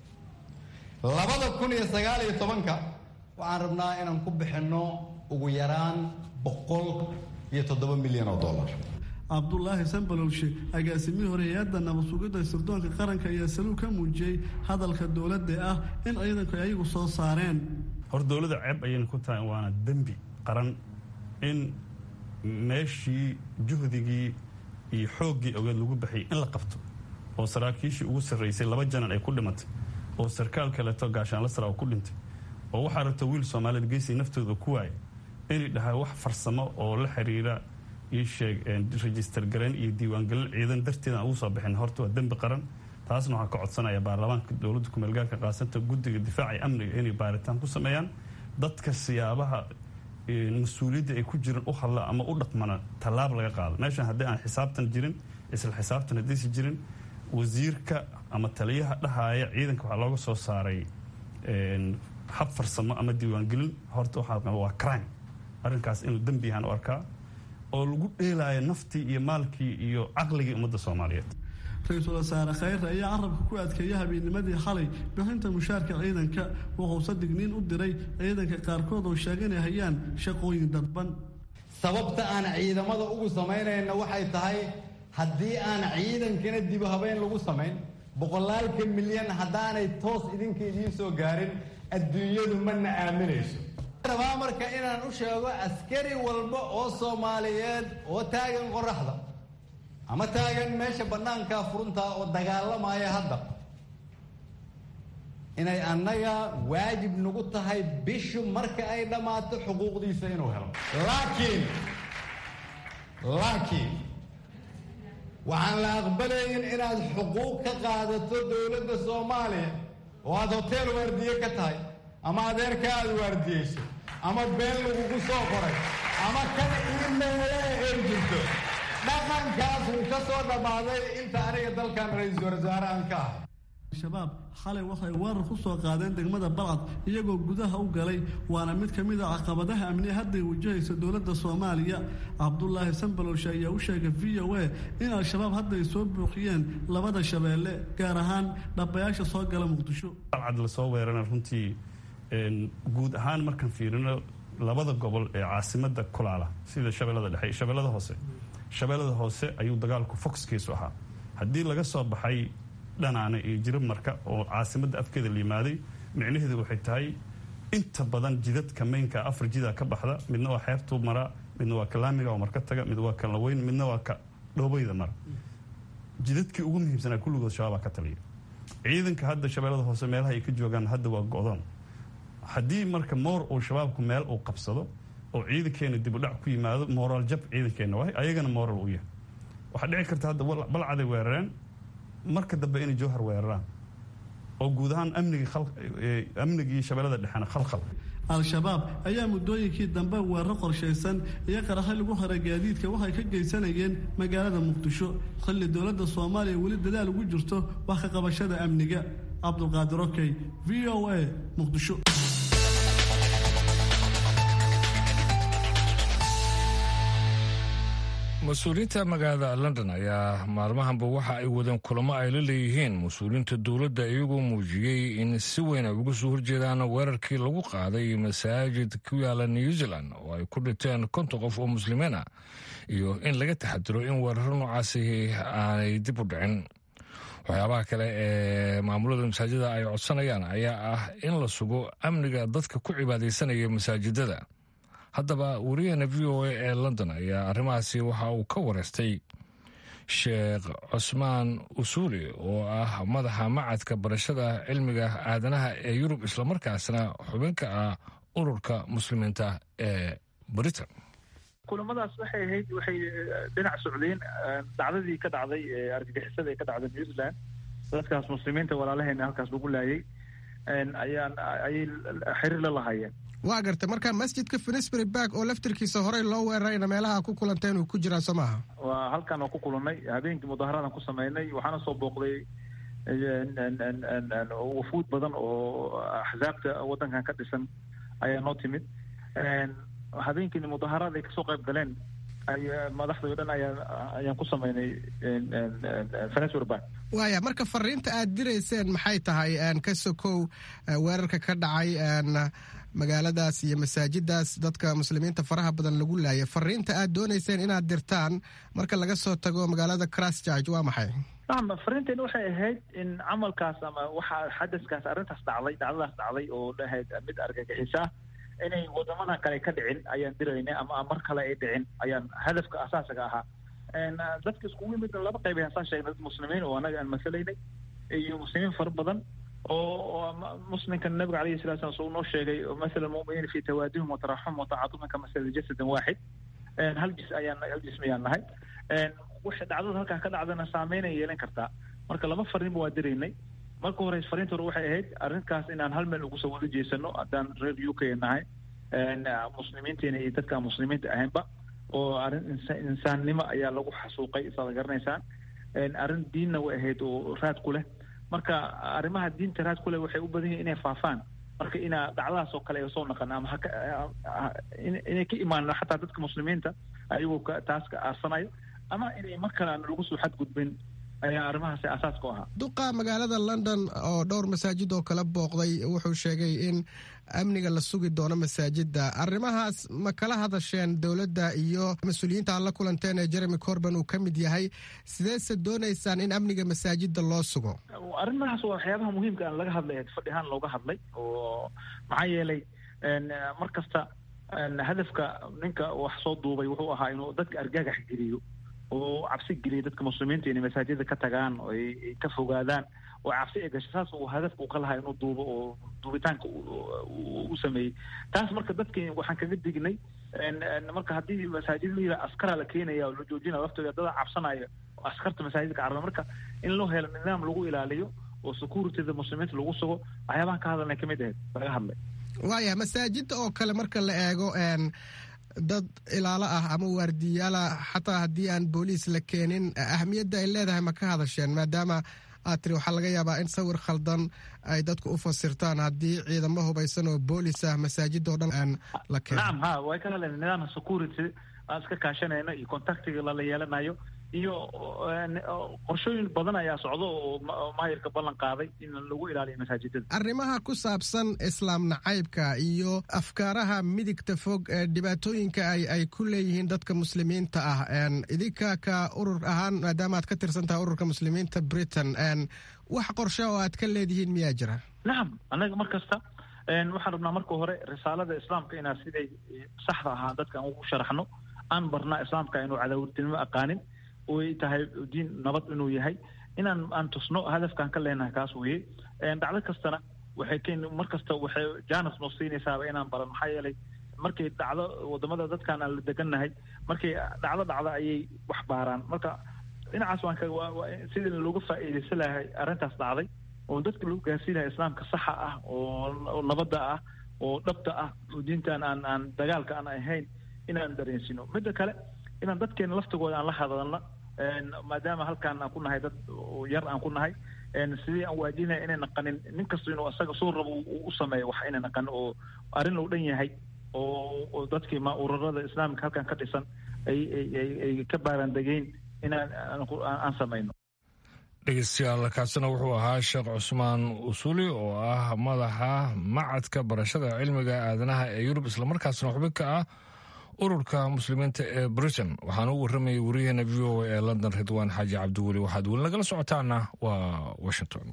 labada kun iyo sagaal iyo tobanka waxaan rabnaa inaan ku bixinno ugu yaraan boqol iyo toddoba milyan oo dollar cabdulaahi sambalowshe agaasimihii hore hay-adda nabad sugidda sirdoonka qaranka ayaa saluug ka muujiyey hadalka dowladda ah in ciidanku ay ayagu soo saareen hor dowladda ceeb ayayna ku tahay waana dembi qaran in meeshii juhdigii iyo xooggii ogeed lagu baxiyay in la qabto oo saraakiishii ugu sarraysay laba janan ay ku dhimatay oo sarkaal kaleeto gaashaanla sara oo ku dhintay oo waxaa rabta wiil soomaaliyed geesay naftooda ku waaya inay dhahay wax farsamo oo la xiriira ii sheeg register garayn iyo diiwaangelin ciidan darteeda aan ugu soo bixin horta waa dembi qaran taasna waxaan ka codsanaya baarlamaanka dowladda kumeelgaarka qaasanta guddiga difaaca iyo amniga inay baaritaan ku sameeyaan dadka siyaabaha mas-uuliyadda ay ku jiran u hadla ama u dhaqmana tallaab laga qaado meeshan haddii aan xisaabtan jirin isla xisaabtan haddiisi jirin wasiirka ama taliyaha dhahaaya ciidanka waxaa looga soo saaray hab farsamo ama diiwaangelin horta waxaa waa crime arrinkaas inuu dembi yahaan u arkaa oo lagu dheelaayo naftii iyo maalkii iyo caqligii ummadda soomaaliyeed ra-iisul wasaare khayre ayaa carabka ku adkeeya habeenimadii xalay bixinta mushaarka ciidanka wuxuuse digniin u diray ciidanka qaarkood oo sheega inay hayaan shaqooyin dadban sababta aan ciidamada ugu samaynayna waxay tahay haddii aan ciidankana dibu habeyn lagu samayn boqolaalka milyan haddaanay toos idinka idiin soo gaarin adduunyadu mana aaminayso rabaa marka inaan u sheego askari walba oo soomaaliyeed oo taagan qoraxda ama taagan meesha bannaankaa furuntaa oo dagaalamaya hadda inay annaga waajib nagu tahay bishu marka ay dhammaato xuquuqdiisa inuu helo laakiin laakiin waxaan la aqbalayn inaad xuquuq ka qaadato dowladda soomaaliya oo aad hoteel waardiye ka tahay ama adeerka aad waardiyeyso ama been lagugu soo qoray ama kana iimeele ay jirto dhaqankaas wuu ka soo dhammaaday inta aniga dalkan ra-iisul wasaarahan ka ah al-shabaab xalay waxay weerar ku soo qaadeen degmada balcad iyagoo gudaha u galay waana mid ka mid a caqabadaha amniya hadday wajahaysa dowladda soomaaliya cabdulaahi sambalowshe ayaa u sheegay v o a in al-shabaab hadda ay soo buuqiyeen labada shabeelle gaar ahaan dhabayaasha soo gala muqdisho balcad lasoo weerana runtii guud ahaan markaan fiirino labada gobol ee caasimada kulaala sida shabeellada dhexe iyo shabeellada hoose shabeellada hoose ayuu dagaalku foxkiisu ahaa haddii laga soo baxay dhanaane iyo jirib marka oo caasimadda afkeeda la yimaaday micnaheedu waxay tahay inta badan jidadka maynka afar jidaa ka baxda midna waa xeebtuu maraa midna waa ka laamiga oo marka taga mid waa ka laweyn midna waa ka dhoobeyda mara jidadkii ugu muhiimsanaa kulligood shabaabaa ka taliya ciidanka hadda shabeellada hoose meelaha ay ka joogaan hadda waa go-doon haddii marka moor uu shabaabku meel uu qabsado oo ciidankeena dib u dhac ku yimaado mooraal jab ciidankeenna waay ayagana mooral u yahay waxaa dhici karta hadda balcaday weerareen marka dambe inay jowhar weeraraan oo guud ahaan amnigii amnigii shabeellada dhexena khalkhal al-shabaab ayaa muddooyinkii dambe weeraro qorshaysan iyo qaraxo lagu hara gaadiidka waxay ka geysanayeen magaalada muqdisho xilli dowladda soomaaliya weli dadaal ugu jirto wax ka qabashada amniga cabdulqaadir okey v o a muqdisho mas-uuliyiinta magaalada london ayaa maalmahanba waxa ay wadeen kulamo ay la leeyihiin mas-uuliyiinta dowladda iyagoo muujiyey in si weyn ay uga soo horjeedaan weerarkii lagu qaaday masaajid ku yaala new zealand oo ay ku dhinteen konton qof oo muslimiin ah iyo in laga taxadiro in weeraro noocaasi aanay dib u dhicin waxyaabaha kale ee maamulada masaajida ay codsanayaan ayaa ah in la sugo amniga dadka ku cibaadaysanaya masaajidada haddaba wariyahana v o a ee london ayaa arrimahaasi waxa uu ka wareystay sheekh cusmaan usuuli oo ah madaxa macadka barashada cilmiga aadanaha ee yurub islamarkaasna xubinka ah ururka muslimiinta ee britain kulamadaas waxay ahayd waxay dhinac socdeen dhacdadii ka dhacday ee argagixisada ee ka dhacday new zealand dadkaas muslimiinta walaalaheena halkaas lagu laayay ayaan ayay xiriir la lahaayeen waa gartay marka masjidka finisbury bark oo laftirkiisa horey loo weerarayna meelaha ku kulanteen uu ku jiraa soo maaha waa halkan oo ku kulannay habeenkii mudaaharadan ku sameynay waxaana soo booqday wafuud badan oo axsaabta waddankan ka dhisan ayaa noo timid habeenkiina mudaaharaad ay kasoo qayb galeen madaxda o dhan ayaa ayaan ku sameynay finisbury bark waaya marka fariinta aad dirayseen maxay tahay ka sokow weerarka ka dhacay magaaladaas iyo masaajidaas dadka muslimiinta faraha badan lagu laayay fariinta aad doonayseen inaad dirtaan marka laga soo tago magaalada christchurch waa maxay nacam fariinteena waxay ahayd in camalkaas ama waxa xadaskaas arrintaas dhacday dhacdadaas dhacday oo dhahayd mid argagixis ah inay wadamadan kale ka dhicin ayaan diraynay ama mar kale ay dhicin ayaan hadafka asaasiga ahaa dadka iskugu yimid laba qayb ayaan saa sheegnay dad muslimiin oo annaga aan masalaynay iyo muslimiin fara badan oo muslimka nabiga alayhi salatu slam suu noo sheegay masala muminiin fi tawaadihim wataraxum watacatufin ka masala jasadin waaxid hal jis ayaan hal jism ayaan nahay waxay dhacdada halkaa ka dhacdana saameyn ay yeelan kartaa marka laba fariinba waa diraynay marka hore fariinta hore waxay ahayd arrinkaas inaan hal meel ugu soo wada jeesano haddaan reer u k nahay muslimiinteena iyo dadka muslimiinta ahaynba oo arrin insaannimo ayaa lagu xasuuqay saad garanaysaan arrin diinna way ahayd oo raad ku leh marka arrimaha diinta raad ku leh waxay u badan yihin inay faafaan marka inaa dhacdadaas oo kale ay soo naqan ama haka inay ka imaan xataa dadka muslimiinta ayagoo taas ka aarsanayo ama inay mar kale aan lagu soo xadgudbin ayaa arrimahaasi asaas ku ahaa duqa magaalada london oo dhowr masaajid oo kala booqday wuxuu sheegay in amniga la sugi doono masaajida arrimahaas ma kala hadasheen dowladda iyo mas-uuliyiinta aad la kulanteen ee jeremy corban uu ka mid yahay sideese doonaysaan in amniga masaajida loo sugo arrimahaas waa waxyaabaha muhiimka aan laga hadlay fadhi ahaan looga hadlay oo maxaa yeelay mar kasta hadafka ninka wax soo duubay wuxuu ahaa inuu dadka argagax geliyo oo cabsi geliya dadka muslimiinta inay masaajida ka tagaan oo ay ka fogaadaan oo cabsi ay gasho saas uu hadafka uu ka lahaa inuu duubo oo duubitaanka u sameeyey taas marka dadki waxaan kaga dignay marka haddii masaajid la yidhaha askaraa la keenaya oo la joojinaya laftooda dada cabsanaya oo askarta masaajidka caraba marka in loo helo nidaam lagu ilaaliyo oo securityda muslimiinta lagu sugo waxyaabahan ka hadalnay kamid ahayd laga hadlay waaya masaajida oo kale marka la eego dad ilaalo ah ama waardiyaala xataa haddii aan booliis la keenin ahamiyadda ay leedahay ma ka hadasheen maadaama aad tiri waxaa laga yaabaa in sawir khaldan ay dadku u fasirtaan haddii ciidamo hubaysan oo boolis ah masaajidoo dhan aan la keeno nacam ha way ka hadleen nidaamka security aan iska kaashanayno iyo contactiga lala yeelanayo iyo qorshooyin badan ayaa socdo oo maayirka ballan qaaday in lagu ilaaliyo masaajidada arrimaha ku saabsan islaam nacaybka iyo afkaaraha midigta fog ee dhibaatooyinka ay ay ku leeyihiin dadka muslimiinta ah idinka ka urur ahaan maadaama aad ka tirsan tahay ururka muslimiinta britain wax qorshe oo aad ka leedihiin miyaa jira nacam annaga mar kasta waxaan rabnaa marka hore risaalada islaamka inaa siday saxda ahaa dadka aan ugu sharaxno aan barnaa islaamka inuu cadaawirtinimo aqaanin oy tahay diin nabad inuu yahay inaan aan tusno hadafkaan ka leenahay kaas weye dhacdo kastana waxay keen mar kasta waxay janas noo siinaysaaba inaan baran maxaa yeelay markay dhacdo wadamada dadkaan aan la degannahay markay dhacdo dhacdo ayay wax baaraan marka dhinacaas waan ka sidii looga faa'iidaysan lahay arrintaas dhacday oo dadka lagu gaarsiin lahay islaamka saxa ah oo nabadda ah oo dhabta ah oo diintaan aan aan dagaalka aan ahayn inaan dareensino midda kale inaan dadkeena laftigooda aan la hadalno maadaama halkaan aan ku nahay dad yar aan ku nahay sidii aan waajinaya inay naqanin nin kasta inuu asaga soo rabo u sameeyo wax inay naqanin oo arrin loo dhan yahay oo dadkii ma ururada islaamka halkan ka dhisan ay ay ka baaraandegeyn inaan aan samayno dhegeystayaal kaasina wuxuu ahaa sheekh cusmaan usuli oo ah madaxa macadka barashada cilmiga aadanaha ee yurub islamarkaasna xubin ka ah ururka muslimiinta ee britain waxaana u warramayay wariyaheena v o a ee london ridwaan xaaji cabdiweli waxaad weli nagala socotaana waa washington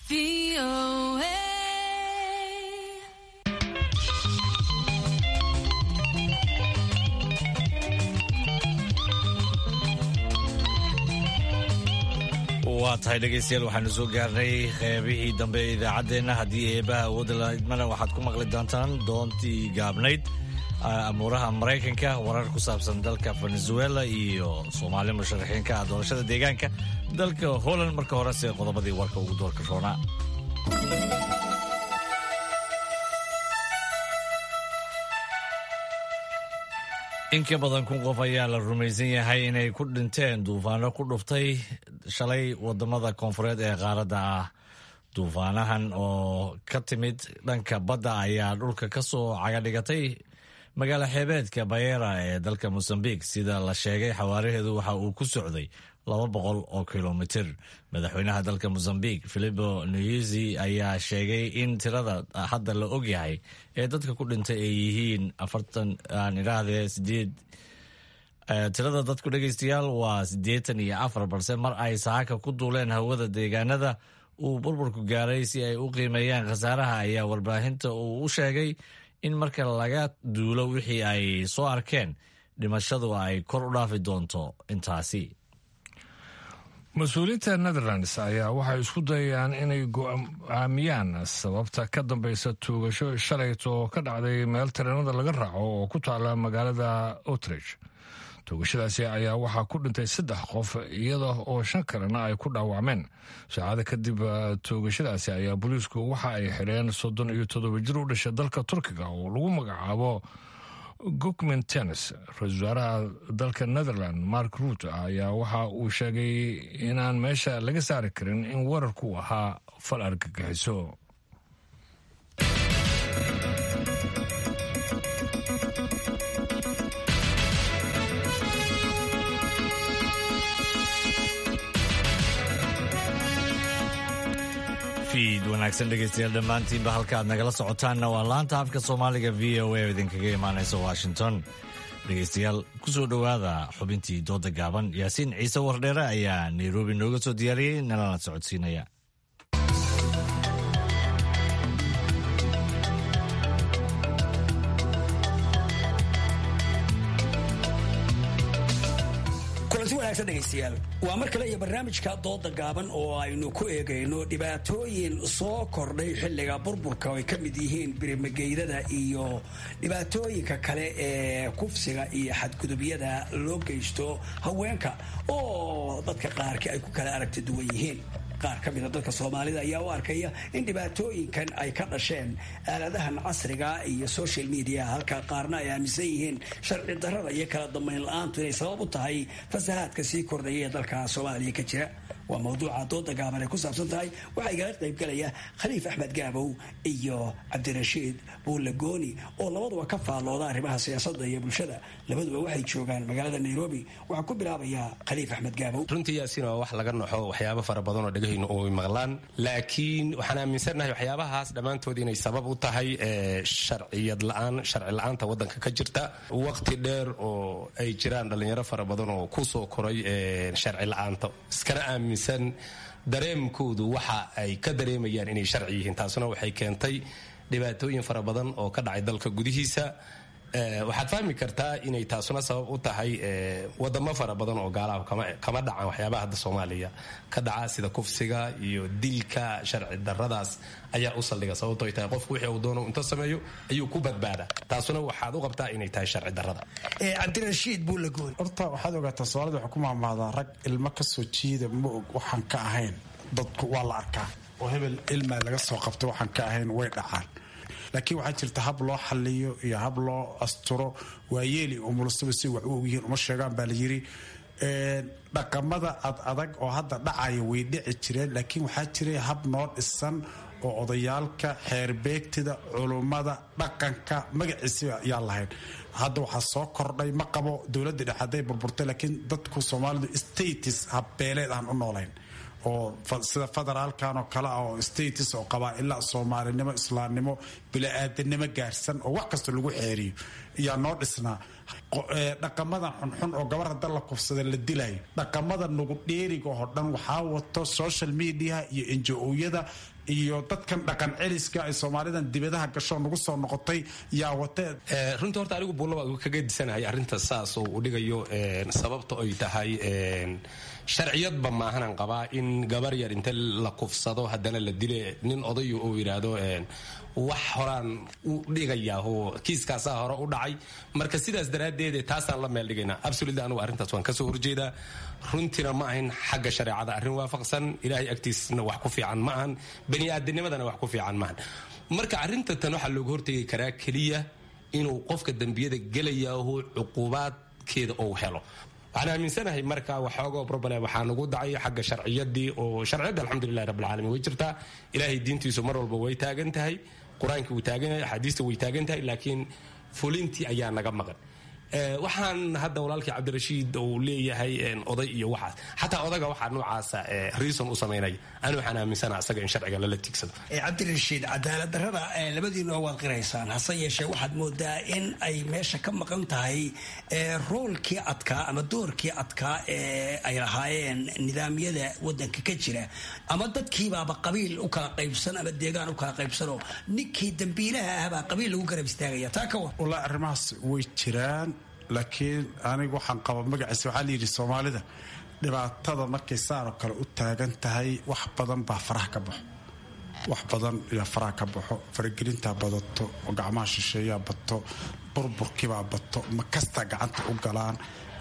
waa tahay dhegaystayaal waxaanu soo gaarnay qeybihii dambe ee idaacaddeenna haddii eebaha awoodda laidmana waxaad ku maqli doontaan doontii gaabnayd amuuraha maraykanka warar ku saabsan dalka venezuela iyo soomaali musharaxiinka ah doorashada deegaanka dalka holland marka horese qodobadii warka ugu doorka roonaa in ka badan kun qof ayaa la rumaysan yahay inay ku dhinteen duufaano ku dhuftay shalay wadamada koonfureed ee qaaradda ah duufaanahan oo ka timid dhanka badda ayaa dhulka ka soo cagadhigatay magaalo xeebeedka bayera ee dalka mosambiq sida la sheegay xawaaraheedu waxa uu ku socday laba boqol oo kilomitir madaxweynaha dalka mosambiq filipo nuizi ayaa sheegay in tirada hadda la ogyahay ee dadka ku dhintay ay yihiin afartan aan idhaahdee sideed tirada dadku dhegaystayaal waa siddeetan iyo afar balse mar ay saaka ku duuleen hawada deegaanada uu burburku gaaray si ay u qiimeeyaan khasaaraha ayaa warbaahinta uu u sheegay in marka laga duulo wixii ay soo arkeen dhimashadu ay kor u dhaafi doonto intaasi mas-uuliyiinta netherlands ayaa waxay isku dayayaan inay go-aamiyaan sababta ka dambeysa tuugasho shalayto ka dhacday meel tareenada laga raaco oo ku taala magaalada outrich tuugashadaasi ayaa waxaa ku dhintay saddex qof iyada oo shan kalena ay ku dhaawacmeen saacada kadib tuugashadaasi ayaa booliisku waxa ay xidheen soddon iyo toddoba jir u dhashay dalka turkiga oo lagu magacaabo gukmin tennis ra-isul wasaaraha dalka netherland mark ruut ayaa waxa uu sheegay inaan meesha laga saari karin in weerarku ahaa fal argagixiso fiid wanaagsan dhegaystayaal dhammaantiinba halka aad nagala socotaanna waa laanta afka soomaaliga v o a oo idinkaga imaanaysa washington dhegaystayaal ku soo dhowaada xubintii dooda gaaban yaasiin ciise wardheere ayaa nairobi nooga soo diyaariyey nalana socodsiinaya dhegeystayaal waa mar kale iyo barnaamijka dooda gaaban oo aynu ku eegayno dhibaatooyin soo kordhay xilliga burburka oo ay ka mid yihiin birimageydada iyo dhibaatooyinka kale ee kufsiga iyo xadgudubyada loo geysto haweenka oo dadka qaarkii ay ku kala aragti duwan yihiin qaar ka mida dadka soomaalida ayaa u arkaya in dhibaatooyinkan ay ka dhasheen aaladahan casriga iyo social media halka qaarna ay aaminsan yihiin sharci darrada iyo kala dambayn la-aantu inay sabab u tahay fasahaadka sii kordhaya ee dalka soomaaliya ka jira waa mawduuca dooda gaaban ay ku saabsan tahay waxaa igala qaybgalaya khaliif axmed gaabow iyo cabdirashiid buulle gooni oo labaduba ka faallooda arrimaha siyaasadda iyo bulshada labaduba waxay joogaan magaalada nairobi waxaa ku bilaabayaa khaliif axmed gaabow runtii yaasiin waa wax laga naxo waxyaabo fara badan oo dhegahaynu u maqlaan laakiin waxaan aaminsannahay waxyaabahaas dhammaantood inay sabab u tahay sharciyad la-aan sharci la-aanta waddanka ka jirta waqti dheer oo ay jiraan dhallinyaro fara badan oo ku soo koray sharci la-aanta iskana aamin dareemkoodu waxa ay ka dareemayaan inay sharci yihiin taasuna waxay keentay dhibaatooyin fara badan oo ka dhacay dalka gudihiisa waxaad fahmi kartaa inay taasuna sabab u tahay wadamo fara badan oo gaalaha kama dhacaan waxyaabaha hadda soomaaliya ka dhaca sida kufsiga iyo dilka sharci daradaas ayaa u saldhiga sababto ay tahay qofku wixii uu doono inta sameeyo ayuu ku badbaadaa taasuna waxaad u qabtaa inay tahay sharci darada cabdirashiid buulagoon horta waxaad ogaataa soomaalida waxaa ku maamaadaa rag ilmo ka soo jiida ma og waxaan ka ahayn dadku waa la arkaa oo hebel ilmaa laga soo qabta waxaan ka ahayn way dhacaan laakiin waxaa jirta hab loo xaliyo iyo hab loo asturo waa yeeli umulusaba si wax u ogyihiin uma sheegaan baa la yiri dhaqamada ad adag oo hadda dhacaya way dhici jireen laakiin waxaa jiray hab noo dhisan oo odayaalka xeerbeegtida culummada dhaqanka magaciisiba ayaan lahayn hadda waxaa soo kordhay ma qabo dowladda dhexe hadday burburtay laakiin dadku soomaalidu status habbeeleed aan u noolayn oo sida federaalkan oo kale ah oo status oo qabaa-ilaa soomaalinimo islaamnimo bila-aadanimo gaarsan oo wax kasta lagu xeeriyo ayaa noo dhisnaa dhaqamadan xunxun oo gabar hadda la kufsada la dilayo dhaqamada nugu dheeriga oo dhan waxaa wato social mediaha iyo enjo-yada iyo dadkan dhaqan celiska ay soomaalidan dibadaha gasho nagu soo noqotay yaa watee runtii horta anigu buullaba kaga disanahay arrinta saas oo uu dhigayo sababta ay tahay sharciyadba maahanan qabaa in gabar yar inta la kufsado haddana la dile nin odayo uu yidhaahdo wax horaan u dhigayaa oo kiiskaasaa hore u dhacay marka sidaas daraaddeed taasaan la meel dhigaynaa absolutely anugu arrintaas waan kasoo horjeedaa runtiina ma ahayn xagga shareecada arrin waafaqsan ilaahay agtiisna wax ku fiican ma ahan bani aadanimadana wax ku fiican maahan marka arrinta tan waxaa looga hortegi karaa keliya inuu qofka dembiyada gelayaahu cuquubaadkeeda ou helo waxaan aaminsanahay marka waxoogo problem waxaa nagu dhacay xagga sharciyadii oo sharciyadda alxamdulilahi rabbilcaalamiin way jirtaa ilaahay diintiisu mar walba way taagan tahay qur-aankii wuu taagan yahay axaadiista way taagan tahay laakiin fulintii ayaa naga maqan waxaan hadda walaalkii cabdirashiid uu leeyahay oday iyo waxaas xataa odaga waxaa noocaasa reason u samaynaya ani waxaan aaminsana asaga in sharciga lala tiigsado cabdirashiid cadaalad darrada labadiinoo waad qiraysaan hase yeeshee waxaad moodaa in ay meesha ka maqan tahay roolkii adkaa ama doorkii adkaa ee ay lahaayeen nidaamyada wadanka ka jira ama dadkiibaaba qabiil u kala qaybsan ama deegaan u kala qaybsanoo ninkii dambiilaha ahbaa qabiil lagu garab istaagaya taa ka war wallaahi arrimahaas way jiraan laakiin aniga waxaan qaba magaciisa waxaa layidhi soomaalida dhibaatada markay saanoo kale u taagan tahay wax badan baa faraha ka baxo wax badan yaa faraha ka baxo faragelintaa badato oo gacmaha shisheeyaa bato burburkibaa bato ma kastaa gacanta u galaan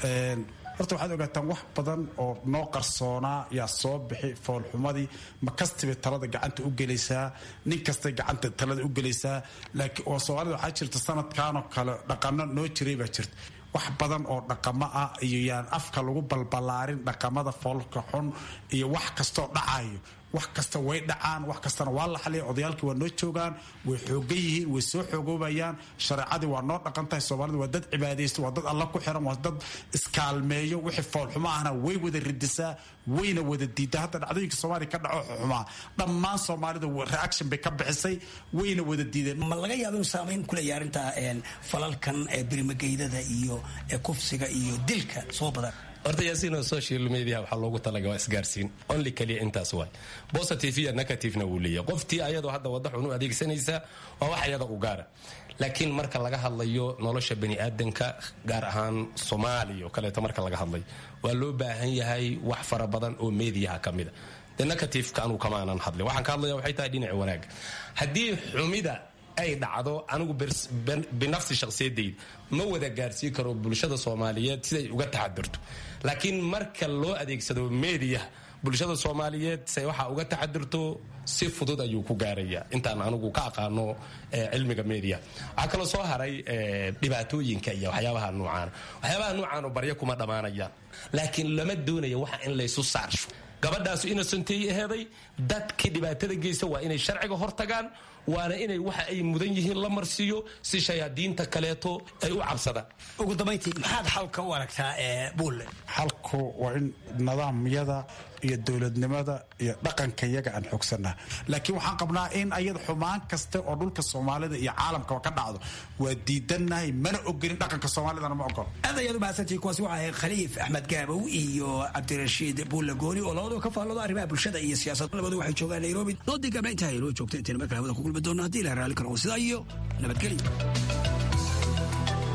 horta waxaad ogaataan wax badan oo noo qarsoonaa yaa soo bixi foolxumadii ma kastibay talada gacanta u gelaysaa nin kastay gacanta talada u gelaysaa laakiin oo soomaalida waxaa jirta sanadkanoo kale dhaqano noo jiray baa jirta wax badan oo dhaqamo ah iyo yaan afka lagu balbalaarin dhaqamada foolka xun iyo wax kastoo dhacayo wax kasta way dhacaan wax kastana waa la xaliya odayaalkii waa noo joogaan way xoogan yihiin way soo xoogoobayaan shareecadii waa noo dhaqan tahay soomaalida waa dad cibaadaysta waa dad alla ku xiran waa dad iskaalmeeyo wixii foolxumo ahna way wada ridisaa wayna wada diidaa hadda dhacdooyinka soomaaliya ka dhaco xumaa dhammaan soomaalida reaction bay ka bixisay wayna wada diideen ma laga yaabo inuu saamayn ku leeyahay arrinta falalkan birimageydada iyo kufsiga iyo dilka soo badan horta yaasiinoo social media waxaa loogu talaga waa isgaarsiin only kaliya intaas waay positive iyo negativena wuu leeyahay qoftii ayadoo hadda wadda xun u adeegsanaysa waa wax ayada u gaara laakiin marka laga hadlayo nolosha bani aadanka gaar ahaan soomaaliya oo kaleeto marka laga hadlayo waa loo baahan yahay wax fara badan oo mediaha ka mida de negativeka anuu kamaanan hadlin waxaan ka hadlaya waxay tahay dhinaca wanaaga haddii xumida ay dhacdo anigu binafsi shakhsiyadayda ma wada gaarsiin karo bulshada soomaaliyeed siday uga taxadirto laakiin marka loo adeegsado media bulshada soomaaliyeed say waxaa uga taxadirto si fudud ayuu ku gaaraya intaan anigu ka aqaano cilmiga media waxaa kaloo soo haray dhibaatooyinka iyo waxyaabaha nuucaana waxyaabaha nuucaano baryo kuma dhammaanayaan laakiin lama doonaya waxa in laysu saarsho gabadhaasu innocentay aheeday dadkii dhibaatada geysta waa inay sharciga hortagaan waana inay waxa ay mudan yihiin la marsiiyo si shayaadiinta kaleeto ay u cabsadaan ugu dambayntii maxaad xalka u aragtaa ee buulle xalku waa in nidaamyada iyo dowladnimada iyo dhaqanka iyaga aan xoogsanaa laakiin waxaan qabnaa in ayada xumaan kasta oo dhulka soomaalida iyo caalamkaba ka dhacdo waa diidannahay mana ogolin dhaqanka soomaalidana ma ogolo aad ayaad u mahadsantihi kuwaasi waxa ahayd khaliif axmed gaabow iyo cabdirashiid buulle gooni oo labadoo ka faallooda arrimaha bulshada iyo siyaasad labadu waxay joogaan nairobi doodii gabna intaa inoo joogta intayna markale hawada ku kulmi doona haddii la raali karo sidaa iyo nabadgelyo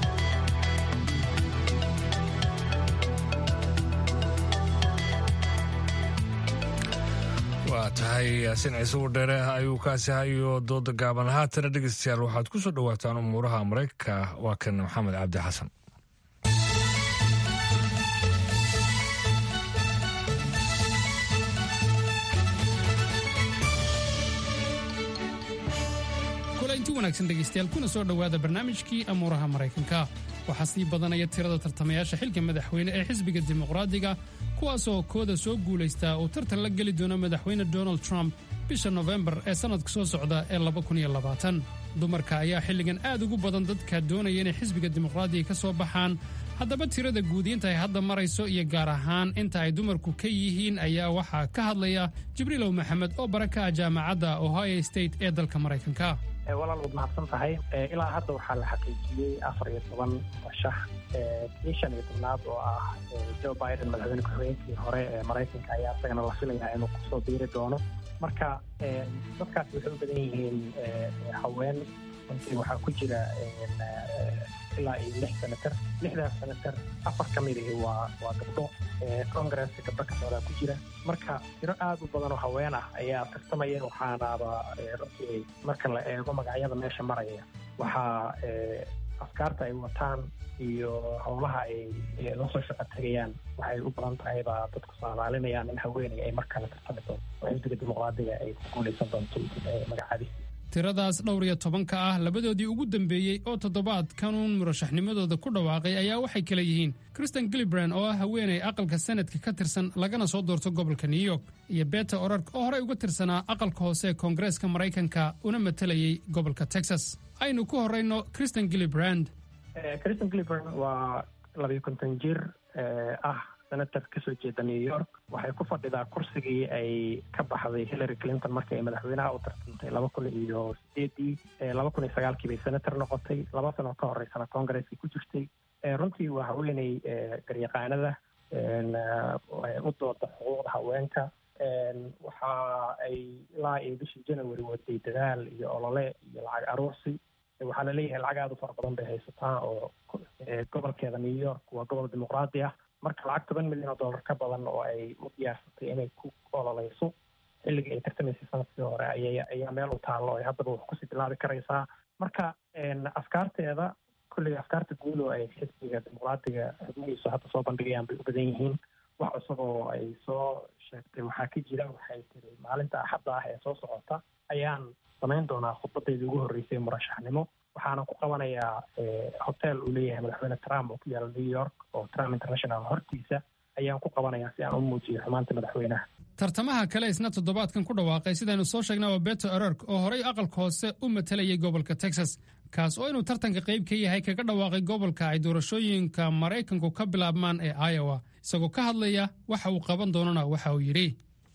tahay yaasin ciise wardheere ayuu kaasi hayo dooda gaaban haatana dhegeystayaal waxaad ku soo dhowaataan umuuraha maraykanka waa kan maxamed cabdi xasan kulanti wanaagsan dhegaystayaal kuna soo dhowaada barnaamijkii amuuraha maraykanka waxaa sii badanaya tirada tartamayaasha xilka madaxweyne ee xisbiga dimuqraadiga kuwaasoo kooda soo guulaystaa uu tartan la geli doono madaxweyne donald trump bisha nofembar ee sannadka soo socda ee dumarka ayaa xilligan aad ugu badan dadka doonaya inay xisbiga dimuqraadiga ka soo baxaan haddaba tirada guud inta ay hadda marayso iyo gaar ahaan inta ay dumarku ka yihiin ayaa waxaa ka hadlaya jibriilow maxamed oo bara ka ah jaamacadda ohio state ee dalka maraykanka walaal waad mahadsan tahay ilaa hadda waxaa la xaqiijiyey afar iyo toban rashax kii shan iyo tobnaad oo ah joe biden madaxweyne ku-xigeenkii hore ee maraykanka ayaa isagana la filayaa inuu kusoo biiri doono marka dadkaasi waxay u badan yihiin haween runtii waxaa ku jira ilaa iyo lix senator lixdaas senator afar ka mid ihi waa waa gabdho congresska gabdho ka socdaa ku jira marka tiro aad u badan oo haween ah ayaa tartamaya waxaanaaba runtii marka la eego magacyada meesha maraya waxaa afkaarta ay wataan iyo howlaha ay la soo shaqo tegayaan waxay u badan tahay baa dadku soomaalinayaan in haweeney ay markale tartami doonto oo xisbiga dimuqraadiga ay ku guulaysan doonto magacaadiisa tiradaas dhowr iyo tobanka ah labadoodii ugu dambeeyey oo toddobaadkanuun murashaxnimadooda ku dhawaaqay ayaa waxay kala yihiin kristen gilibran oo ah haweeney aqalka sanadka ka tirsan lagana soo doorto gobolka new york iyo beta orark oo horey uga tirsanaa aqalka hoose ee koongareeska maraykanka una matalayay gobolka texas aynu ku horrayno kristen gilibrand kristen gilibran waa labiyo konton jir ah senator kasoo jeeda new york waxay ku fadhidaa kursigii ay ka baxday hillary clinton markii ay madaxweynaha u tartantay laba kun iyo sideedii laba kun iyo sagaalkii bay senator noqotay laba sano ka horeysana congaresskii ku jirtay runtii waa haweeney garyaqaanada u dooda xuquuqda haweenka waxa ay ilaa iyo bishii january waday dadaal iyo olole iyo lacag aruursi waxaa laleeyahay lacag aada u fara badan bay haysataa oo gobolkeeda new york waa gobol dimuqraadi ah marka lacag toban milyan oo dollar ka badan oo ay u diyaarsatay inay ku ololeyso xilligii ay tartamaysay sanadkii hore aya ayaa meel u taallo ay haddaba wax kusii bilaabi karaysaa marka afkaarteeda kulliga afkaarta guud oo ay xisbiga dimuqraadiga xubnihiisu hadda soo bandhigayaan bay u badan yihiin wax cusub oo ay soo sheegtay waxaa ka jira waxay tiri maalinta axadda ah ee soo socota ayaan samayn doonaa khudbadeydii ugu horreysay murashaxnimo waxaana ku qabanayaa hotel uu leeyahay madaxweyne trump oo ku yaala new york oo trump international hortiisa ayaan ku qabanayaa si aan u muujiyo xumaanta madaxweynaha tartamaha kale isna toddobaadkan ku dhawaaqay sidaynu soo sheegnay waa beto orork oo horay aqalka hoose u matalayay gobolka texas kaas oo inuu tartanka qayb ka yahay kaga dhawaaqay gobolka ay doorashooyinka maraykanku ka bilaabmaan ee iowa isagoo ka hadlaya waxa uu qaban doonana waxa uu yidhi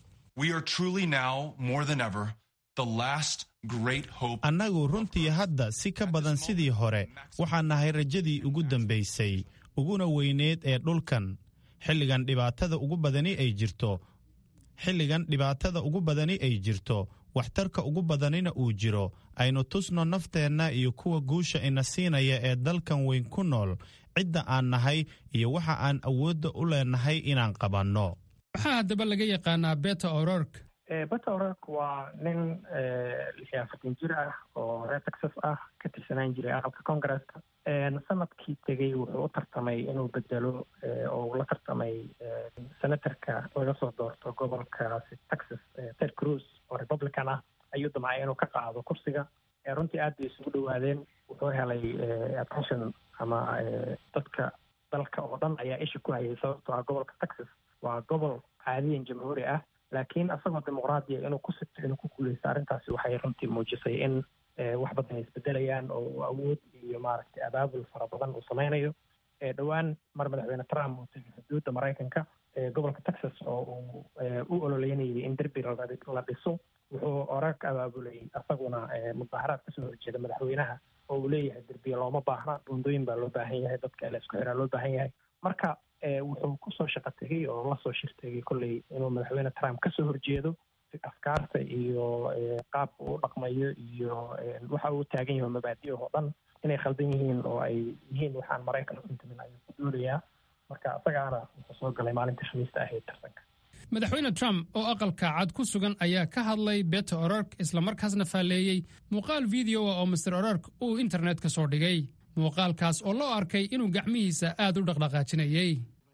annagu runtii hadda si ka badan sidii hore waxaan nahay rajadii ugu dambaysay uguna weyneed ee dhulkan xilligan dhibaatada ugu badani ay jirto xilligan dhibaatada ugu badani ay jirto waxtarka ugu badanina uu jiro aynu tusno nafteenna iyo kuwa guusha ina siinaya ee dalkan weyn ku nool cidda aan nahay iyo waxa aan awoodda u leenahay inaan qabanno waxaa haddaba laga yaqaanaa beta orork beta orork waa nin lix iyo afartan jir ah oo reer texas ah ka tirsanaan jiray aqalka congaresska sanadkii tegey wuxuu u tartamay inuu bedelo oo uu la tartamay senatorka laga soo doorto gobolkaasi texas ted cruz oo republican ah ayuu damcay inuu ka qaado kursiga runtii aad bay isugu dhowaadeen wuxuu helay attention ama dadka dalka oo dhan ayaa isha ku hayay sababtoo ah gobolka texas waa gobol caadiyan jamhuuri ah laakiin isagoo dimuqraadiya inuu ku sigto inuu ku guuleysto arrintaasi waxay runtii muujisay in wax badan ay isbedelayaan oo awood iyo maaragtay abaabul fara badan uu sameynayo dhowaan mar madaxweyne trump uu tegay xuduudda maraykanka gobolka texas oo uu u ololeynayay in derbi la dhiso wuxuu orag abaabulay isaguna mudaharaad kasoo horjeeda madaxweynaha oo uu leeyahay derbiya looma baahna buundooyin baa loo baahan yahay dadka la isku xiraa loo baahan yahay marka wuxuu kusoo shaqo tegay oo lasoo shirtegay kolley inuu madaxweyne trump kasoo horjeedo afkaarta iyo qaabka uu dhaqmayo iyo waxa uu taagan yahay mabaadi oo dhan inay khaldan yihiin oo ay yihiin waxaan maraykan u intimin ayuu ku doolayaa marka isagaana wuxuu soo galay maalinta khamiista ahayd tartanka madaxweyne trump oo aqalka cad ku sugan ayaa ka hadlay beta orork islamarkaasna faalleeyey muuqaal video ah oo master orork uu internet ka soo dhigay muuqaalkaas oo loo arkay inuu gacmihiisa aad u dhaqdhaqaajinayey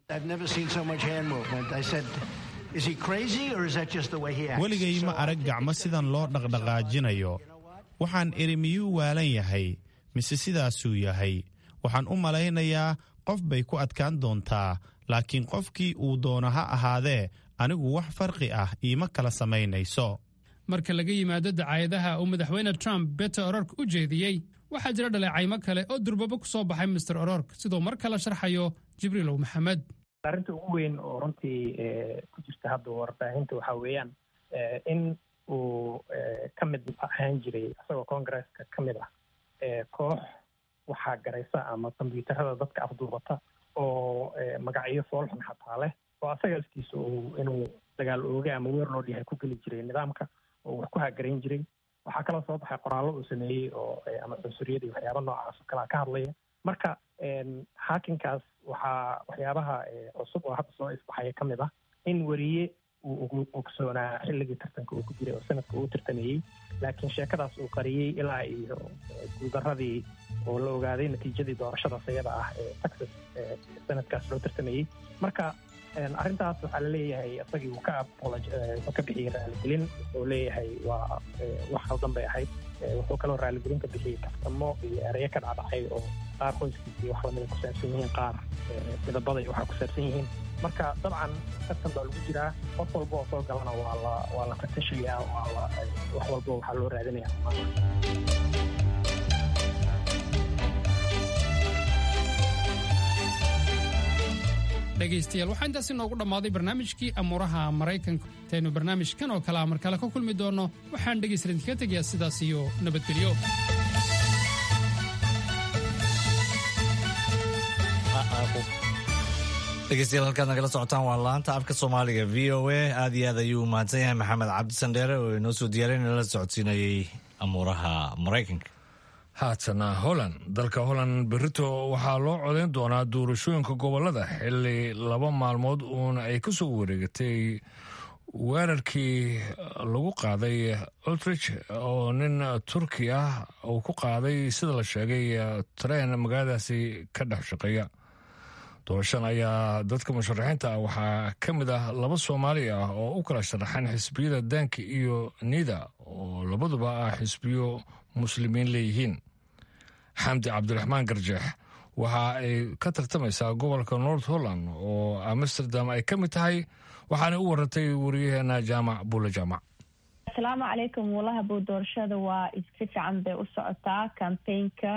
weligay ma arag gacmo sidan loo dhaqdhaqaajinayo waxaan idhi miyuu waalan yahay mise sidaasuu yahay waxaan u malaynayaa qof bay ku adkaan doontaa laakiin qofkii uu doono ha ahaadee anigu wax farqi ah iima kala samaynayso marka laga yimaado dacaayadaha uu madaxweyne trump beta orork u jeediyey waxaa jira dhaleecaymo kale oo durbabo ku soo baxay master orork siduu mar kale sharxayo jibriilow maxamed arrinta ugu weyn oo runtii ku jirta hadda warbaahinta waxaa weeyaan in uu ka mid ahaan jiray isagoo congresska ka mid ah koox waxaa garaysa ama kombyuutarada dadka afduubata oo magacyo foolxun xataa leh oo asaga laftiisa uu inuu dagaal ooge ama weer loo dhihay ku geli jiray nidaamka oo wax ku hagarayn jiray waxaa kaloo soo baxay qoraallo uu sameeyey oo ama cunsuriyad iyo waxyaaba noocaas oo kalea ka hadlaya marka haakinkaas waxaa waxyaabaha cusub oo hadda soo isbaxaya ka mid ah in weriye uu ogsoonaa xilligii tartanka uu ku jiray oo sanadka uu tartameeyey laakiin sheekadaas uu qariyey ilaa iyo guuldaradii oo la ogaaday natiijadii doorashadaas iyada ah ee texas sanadkaas loo tartameeyey marka arrintaas waxaa la leeyahay isagii uu ka wuxuu ka bixiyey raaligelin wuxuu leeyahay waa wax khaldan bay ahayd wuxuu kaloo raaligelin ka bixiyey kaftamo iyo ereyo ka dhacdhacay oo qaar qoyskiisii wax lamida ku saabsan yihiin qaar midabada iyo waxaa ku saabsan yihiin marka dabcan tartan baa lagu jiraa qof walba oo soo galana waa la waa la fatashayaa waa la wax walba waxaa loo raadinaya dhegaystayaal waxaa intaasi noogu dhammaaday barnaamijkii amuuraha maraykanka intaynu barnaamijkan oo kale a mar kale ka kulmi doonno waxaan dhegaysta idinkaga tegayaa sidaas iyo nabadgelyo dhegeystayaal halkaad nagala socotaan waa laanta afka soomaaliga v o a aad iyo aad ayuu mahadsan yahay maxamed cabdi sandheere oo inoo soo diyaariyay nala socodsiinayay amuuraha maraykanka haatana holland dalka holland berito waxaa loo codayn doonaa doorashooyinka gobolada xili laba maalmood uun ay ka soo wareegatay weerarkii lagu qaaday ultrich oo nin turki ah uu ku qaaday sida la sheegay tareen magaaladaasi ka dhex shaqeeya doorashan ayaa dadka musharaxiinta ah waxaa ka mid ah laba soomaali ah oo u kala sharaxan xisbiyada daanka iyo nida oo labaduba ah xisbiyo muslimiin leeyihiin xamdi cabdiraxmaan garjeex waxa ay ka tartamaysaa gobolka north holland oo amsterdam ay ka mid tahay waxaana u warantay wariyaheena jaamac buule jaamac asalaamu calaykum walahabow doorashada waa si fiican bay u socotaa kambaynka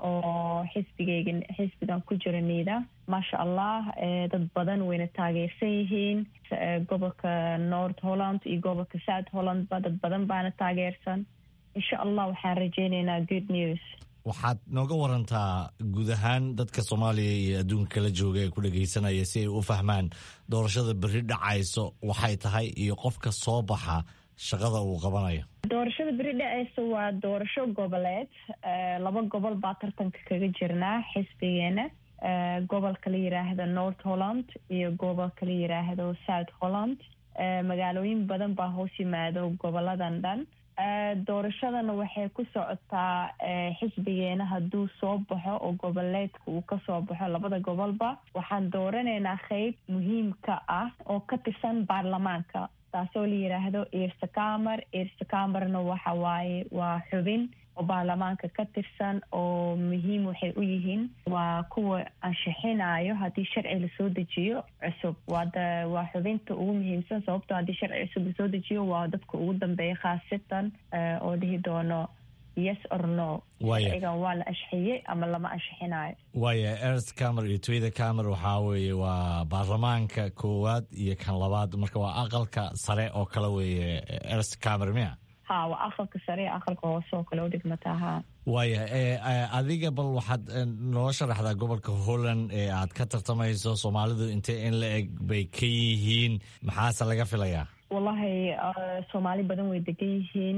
oo xisbigayga xisbigan ku jira niida maasha allah dad badan wayna taageersan yihiin gobolka north holland iyo gobolka south hollandba dad badan baana taageersan insha allah waxaan rajeyneynaa good news waxaad nooga warantaa guud ahaan dadka soomaaliya iyo adduunka kala jooga ee ku dhagaysanaya si ay u fahmaan doorashada berri dhacayso waxay tahay iyo qofka soo baxa shaqada uu qabanayo doorashada beri dhaceysa waa doorasho goboleed laba gobol baa tartanka kaga jirnaa xisbigeena gobolka la yiraahdo north holland iyo gobolka la yiraahdo south holland magaalooyin badan baa hoos yimaado goboladan dhan doorashadana waxay ku socotaa xisbigeena hadduu soo baxo oo goboleedka uu kasoo baxo labada gobolba waxaan dooranaynaa qeyb muhiimka ah oo ka tirsan baarlamaanka taasoo la yiraahdo ersakamer ersakamerna waxa waaye waa xubin oo baarlamaanka ka tirsan oo muhiim waxay u yihiin waa kuwa ansixinayo haddii sharci lasoo dejiyo cusub waa xubinta ugu muhiimsan sababtoo haddii sharci cusub lasoo dejiyo waa dadka ugu dambeeya khaasatan oo dhihi doono yes or no sharcigan waa la ansixiyey ama lama ansixinayo waaya ers camer iyo twida camer waxaa weeye waa baarlamaanka koowaad iyo kan labaad marka waa aqalka sare oo kale weeye ers camer miya ha waa aqalka sare aqalka hoose oo kale u dhigmataa ha waaya adiga bal waxaad noo sharaxdaa gobolka holland ee aad ka tartamayso soomaalidu intee in la eg bay ka yihiin maxaase laga filayaa wallahi soomaali badan way degan yihiin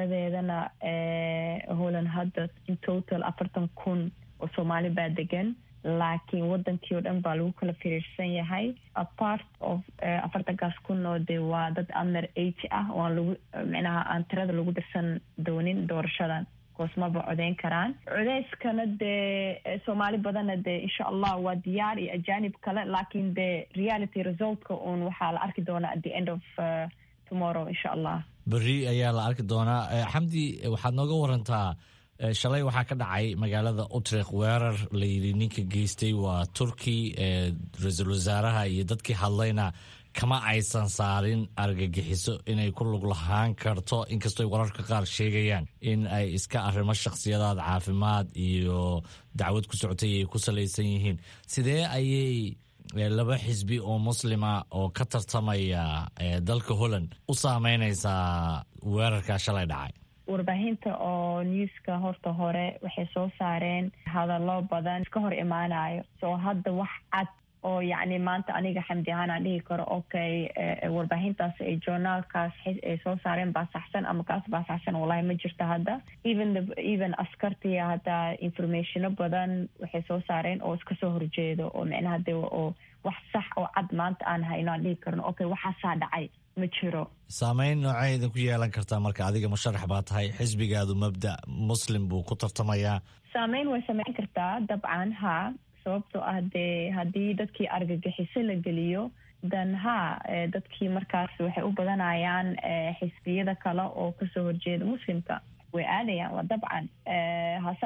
tiradeedana holland hadda in total afartan kun oo soomaali baa degan laakiin wadankii oo dhan baa lagu kala firiirsan yahay apart of afartankaas kun oo de waa dad under age ah oo aan lagu micnaha aan tirada lagu dirsan doonin doorashadan koosmaba codeyn karaan codeyskana dee soomaali badanna dee insha allah waa diyaar iyo ajaanib kale laakiin dee reality resultka uun waxaa la arki doonaa at the end of tomorrow insha allah berri ayaa la arki doonaa xamdi waxaad nooga warantaa shalay waxaa ka dhacay magaalada utrecht weerar layidhi ninka geystay waa turki ra-iisul wasaaraha iyo dadkii hadlayna kama aysan saarin argagixiso inay ku lug lahaan karto inkastoo wararka qaar sheegayaan in ay iska arrimo shakhsiyadaad caafimaad iyo dacwad ku socotay ay ku salaysan yihiin sidee ayay laba xisbi oo muslima oo ka tartamaya dalka holland u saameynaysaa weerarkaa shalay dhacay warbaahinta oo newska horta hore waxay soo saareen hadallo badan iska hor imaanayo soo hadda wax cad oo yacni maanta aniga xamdi ahaan aan dhihi karo okay warbaahintaas ay journaalkaas ay soo saareen baa saxsan ama kaas baa saxsan wallahi ma jirto hadda even the even askartiya hadda informationo badan waxay soo saareen oo iska soo horjeedo oo micnaha de oo wax sax oo cad maanta aan hayno aan dhihi karno okay waxaasaa dhacay ma jiro saameyn noocay idinku yeelan kartaa marka adiga musharax baa tahay xisbigaadu mabda muslim buu ku tartamayaa saameyn way sameyn kartaa dabcan ha sababtoo ah dee haddii dadkii argagixiso la geliyo dan ha dadkii markaas waxay u badanayaan xisbiyada kale oo kasoo horjeeda muslimka way aadayaan waa dabcan hase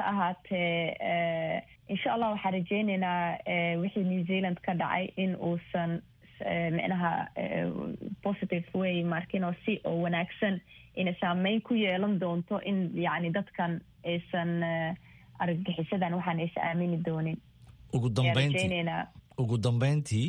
ahaatee insha allah waxaan rajeyneynaa wixii new zealand ka dhacay in uusan micnaha positive way markino si oo wanaagsan inay saameyn ku yeelan doonto in yacni dadkan aysan argagixisadan waxaan aysan aamini doonin ugu dambeyntii ugu dambeyntii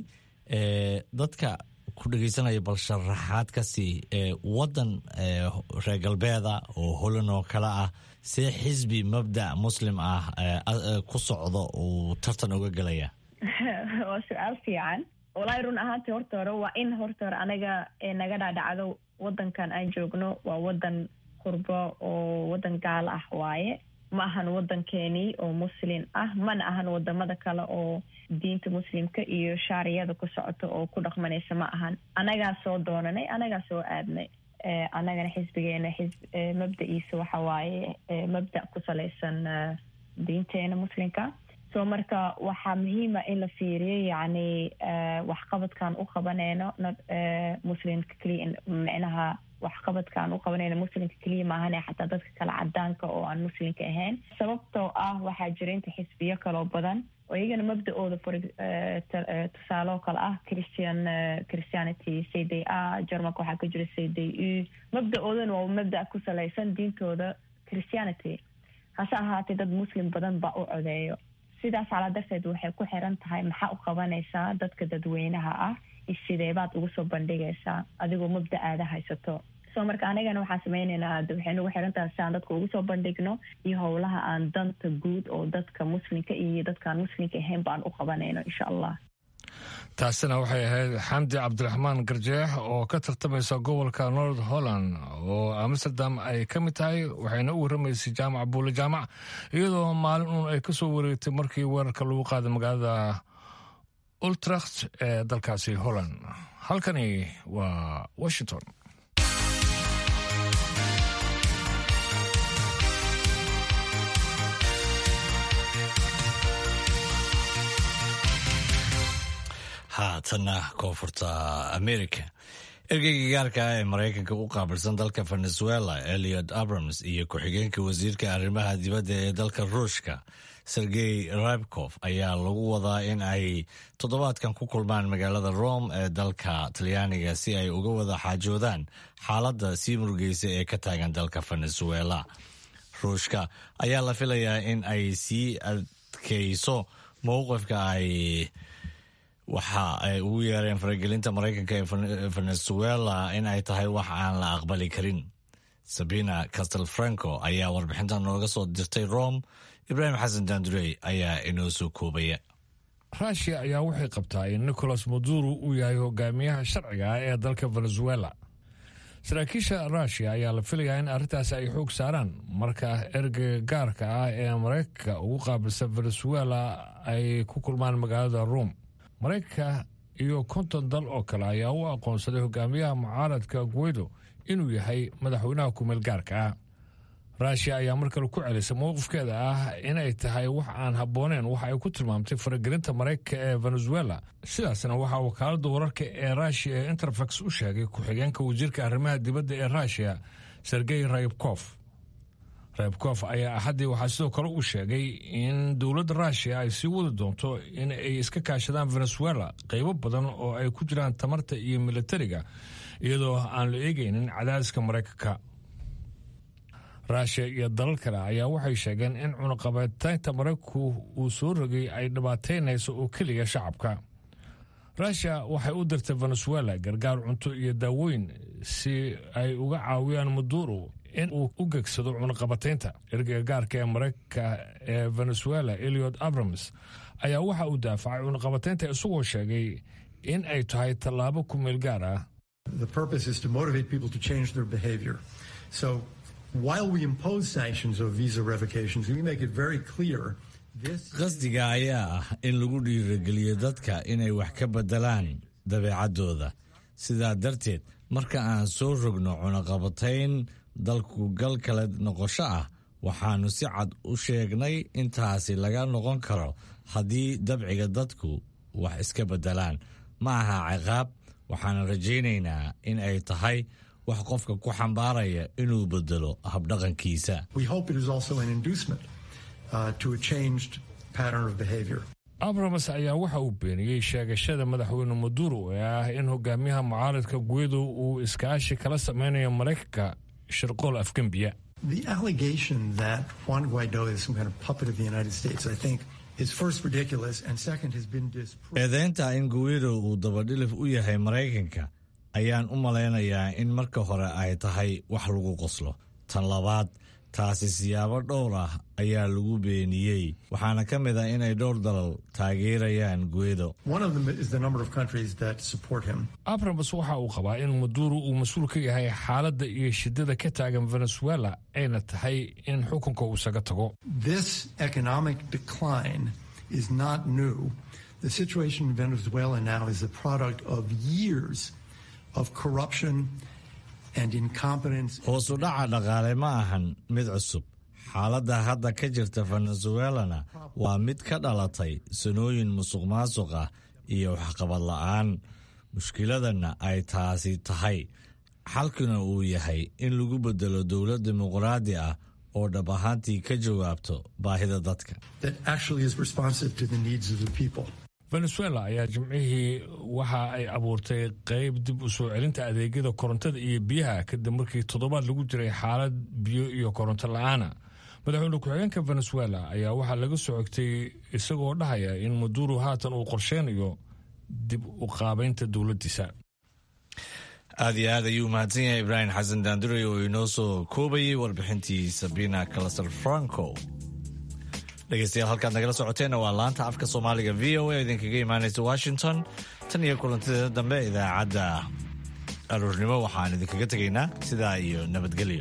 dadka ku dhegeysanaya bal sharaxaad ka sii waddan reer galbeeda oo holan oo kale ah see xisbi mabda muslim ah ku socdo uu tartan uga gelaya waa su-aal fiican walahi run ahaantii horta hore waa in horta hore anaga naga dhaadhacdo wadankan aan joogno waa wadan qurbo oo wadan gaalo ah waaye ma ahan wadankeenii oo muslim ah mana ahan wadamada kale oo diinta muslimka iyo shaariyada ku socoto oo ku dhaqmanaysa ma ahan anagaa soo doonanay anagaa soo aadnay anagana xisbigeena mabda-iisa waxa waaye mabda ku salaysan diinteena muslimka so marka waxaa muhiima in la fiiriyo yacni waxqabadkan u qabaneyno muslimka keliya micnaha waxqabadkaan u qabanayna muslimka keliya maahane xataa dadka kale cadaanka oo aan muslimka ahayn sababtoo ah waxaa jira inta xisbiyo kaloo badan oo iyagana mabda-ooda for tusaaloo kale ah christian christianity c d a germanka waxaa ka jira c d u mabda-oodana waa mabda ku salaysan diintooda christianity hase ahaatee dad muslim badan baa u codeeyo sidaas calaa darteed waxay ku xiran tahay maxaa u qabanaysaa dadka dadweynaha ah sideebaad ugu soo bandhigaysaa adigoo mabda aada haysato so marka anigana waxaan sameyneynaa waxay nagu xiran tahay si aan dadka ugu soo bandhigno iyo howlaha aan danta guud oo dadka muslimka iyo dadkaan muslimka ahayn baan u qabanayno insha allah taasina waxay ahayd xamdi cabdiraxmaan garjeex oo ka tartamaysa gobolka north holland oo amsterdam ay ka mid tahay waxayna u warramaysay jaamac buule jaamac iyadoo maalin uun ay ka soo wareegtay markii weerarka lagu qaaday magaalada ultracht ee dalkaasi holland halkani waa washington haatanna koonfurta america ergeyga gaarka ah ee maraykanka u qaabilsan dalka venezuela eliot abrams iyo ku-xigeenka wasiirka arrimaha dibadda ee dalka ruushka sergey rabkof ayaa lagu wadaa in ay toddobaadkan ku kulmaan magaalada rome ee dalka talyaaniga si ay uga wada xaajoodaan xaaladda sii murugeysa ee ka taagan dalka venezuela ruushka ayaa la filayaa in ay sii adkeyso mowqifka ay waxa ay ugu yeereen faragelinta maraykanka ee venezuela in ay tahay wax aan la aqbali karin sabina castelfranco ayaa warbixintan nooga soo dirtay rome ibraahim xasan dandurey ayaa inoo soo koobaya rushia ayaa waxay qabtaa in nicolas maduro uu yahay hogaamiyaha sharciga ah ee dalka venezuela saraakiisha ruushiya ayaa la filayaa in arrintaasi ay xoog saaraan marka ergeyga gaarka ah ee maraykanka ugu qaabilsan venezuela ay ku kulmaan magaalada ruom maraykanka iyo konton dal oo kale ayaa u aqoonsaday hogaamiyaha mucaaradka guido inuu yahay madaxweynaha kumeel gaarka ah ruushiya ayaa mar kale ku celisay mowqifkeeda ah inay tahay wax aan habbooneen waxa ay ku tilmaamtay faragelinta maraykanka ee venezuela sidaasna waxaa wakaaladda wararka ee ruushiya ee interfax u sheegay ku-xigeenka wasiirka arrimaha dibadda ee ruushiya sergey raybkof raybkof ayaa axaddii waxaa sidoo kale uu sheegay in dowladda ruushiya ay sii wadi doonto in ay iska kaashadaan venezuela qaybo badan oo ay ku jiraan tamarta iyo militariga iyadoo aan la eegaynin cadaadiska maraykanka ruushiya iyo dalal kale ayaa waxay sheegeen in cunaqabataynta maraykanku uu soo rogay ay dhibaataynayso oo keliya shacabka ruushiya waxay u dirtay venezuela gargaar cunto iyo daawooyin si ay uga caawiyaan maduro in uu u gegsado cunaqabataynta ergeyga gaarka ee maraykanka ee venezuela eliot abrams ayaa waxa uu daafacay cunaqabataynta isagoo sheegay in ay tahay tallaabo ku meel gaar ah The purpose is to motivate people to change their behavior. So while we impose sanctions or visa revocations, we make it very clear qasdiga ayaa ah in lagu dhiirageliyo dadka inay wax ka beddelaan dabeecaddooda sidaa darteed marka aan soo rogno cunaqabatayn dalku gal kale noqosho ah waxaannu si cad u sheegnay intaasi laga noqon karo haddii dabciga dadku wax iska beddelaan ma aha ciqaab waxaana rajaynaynaa in ay tahay wax qofka ku xambaaraya inuu beddelo habdhaqankiisa We hope it is also an inducement uh, to a changed pattern of behavior. abrams ayaa waxa uu beeniyey sheegashada madaxweyne maduro ee ah in hogaamiyaha mucaaradka guido uu iskaashi kala sameynayo maraykanka shirqool afgembiya The allegation that Juan Guaido is some kind of puppet of the United States, I think, is first ridiculous and second has been disproved. eedeynta in guido uu dabadhilif u yahay maraykanka ayaan u malaynayaa in marka hore ay tahay wax lagu qoslo tan labaad taasi siyaabo dhowr ah ayaa lagu beeniyey waxaana ka mid ah inay dhowr dalal taageerayaan guido One of them is the number of countries that support him. abrams waxa uu qabaa in maduro uu mas-uul ka yahay xaaladda iyo shidada ka taagan venezuela ayna tahay in xukunka uu isaga tago This economic decline is not new. The situation in Venezuela now is the product of years of corruption and incompetence. hoos u dhaca dhaqaale ma ahan mid cusub xaaladda hadda ka jirta venezuelana waa mid ka dhalatay sanooyin musuq maasuq ah iyo waxqabad la'aan mushkiladana ay taasi tahay xalkuna uu yahay in lagu bedelo dowlad dimuqraadi ah oo dhab ahaantii ka jawaabto baahida dadka that actually is responsive to the needs of the people. venezuela ayaa jimcihii waxa ay abuurtay qayb dib u soo celinta adeegyada korontada iyo biyaha kadib markii toddobaad lagu jiray xaalad biyo iyo koronto la-aana madaxweyne ku-xigeenka venezuela ayaa waxaa laga soo xigtay isagoo dhahaya in maduro haatan uu qorsheynayo dib u qaabaynta dowladdiisa aad iyo aad ayuu mahadsan yahay ibraahim xasan daanduray oo inoo soo koobayay warbixintii sabina calasar franco dhegeystayaal halkaad nagala socoteenna waa laanta afka soomaaliga v o a idinkaga imaanaysa washington tan iyo kulantideeda dambe idaacadda aroornimo waxaan idinkaga tegaynaa sidaa iyo nabadgelyo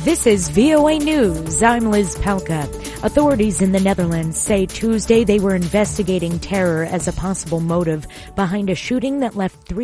This is VOA News. I'm Liz Palka. Authorities in the Netherlands say Tuesday they were investigating terror as a possible motive behind a shooting that left three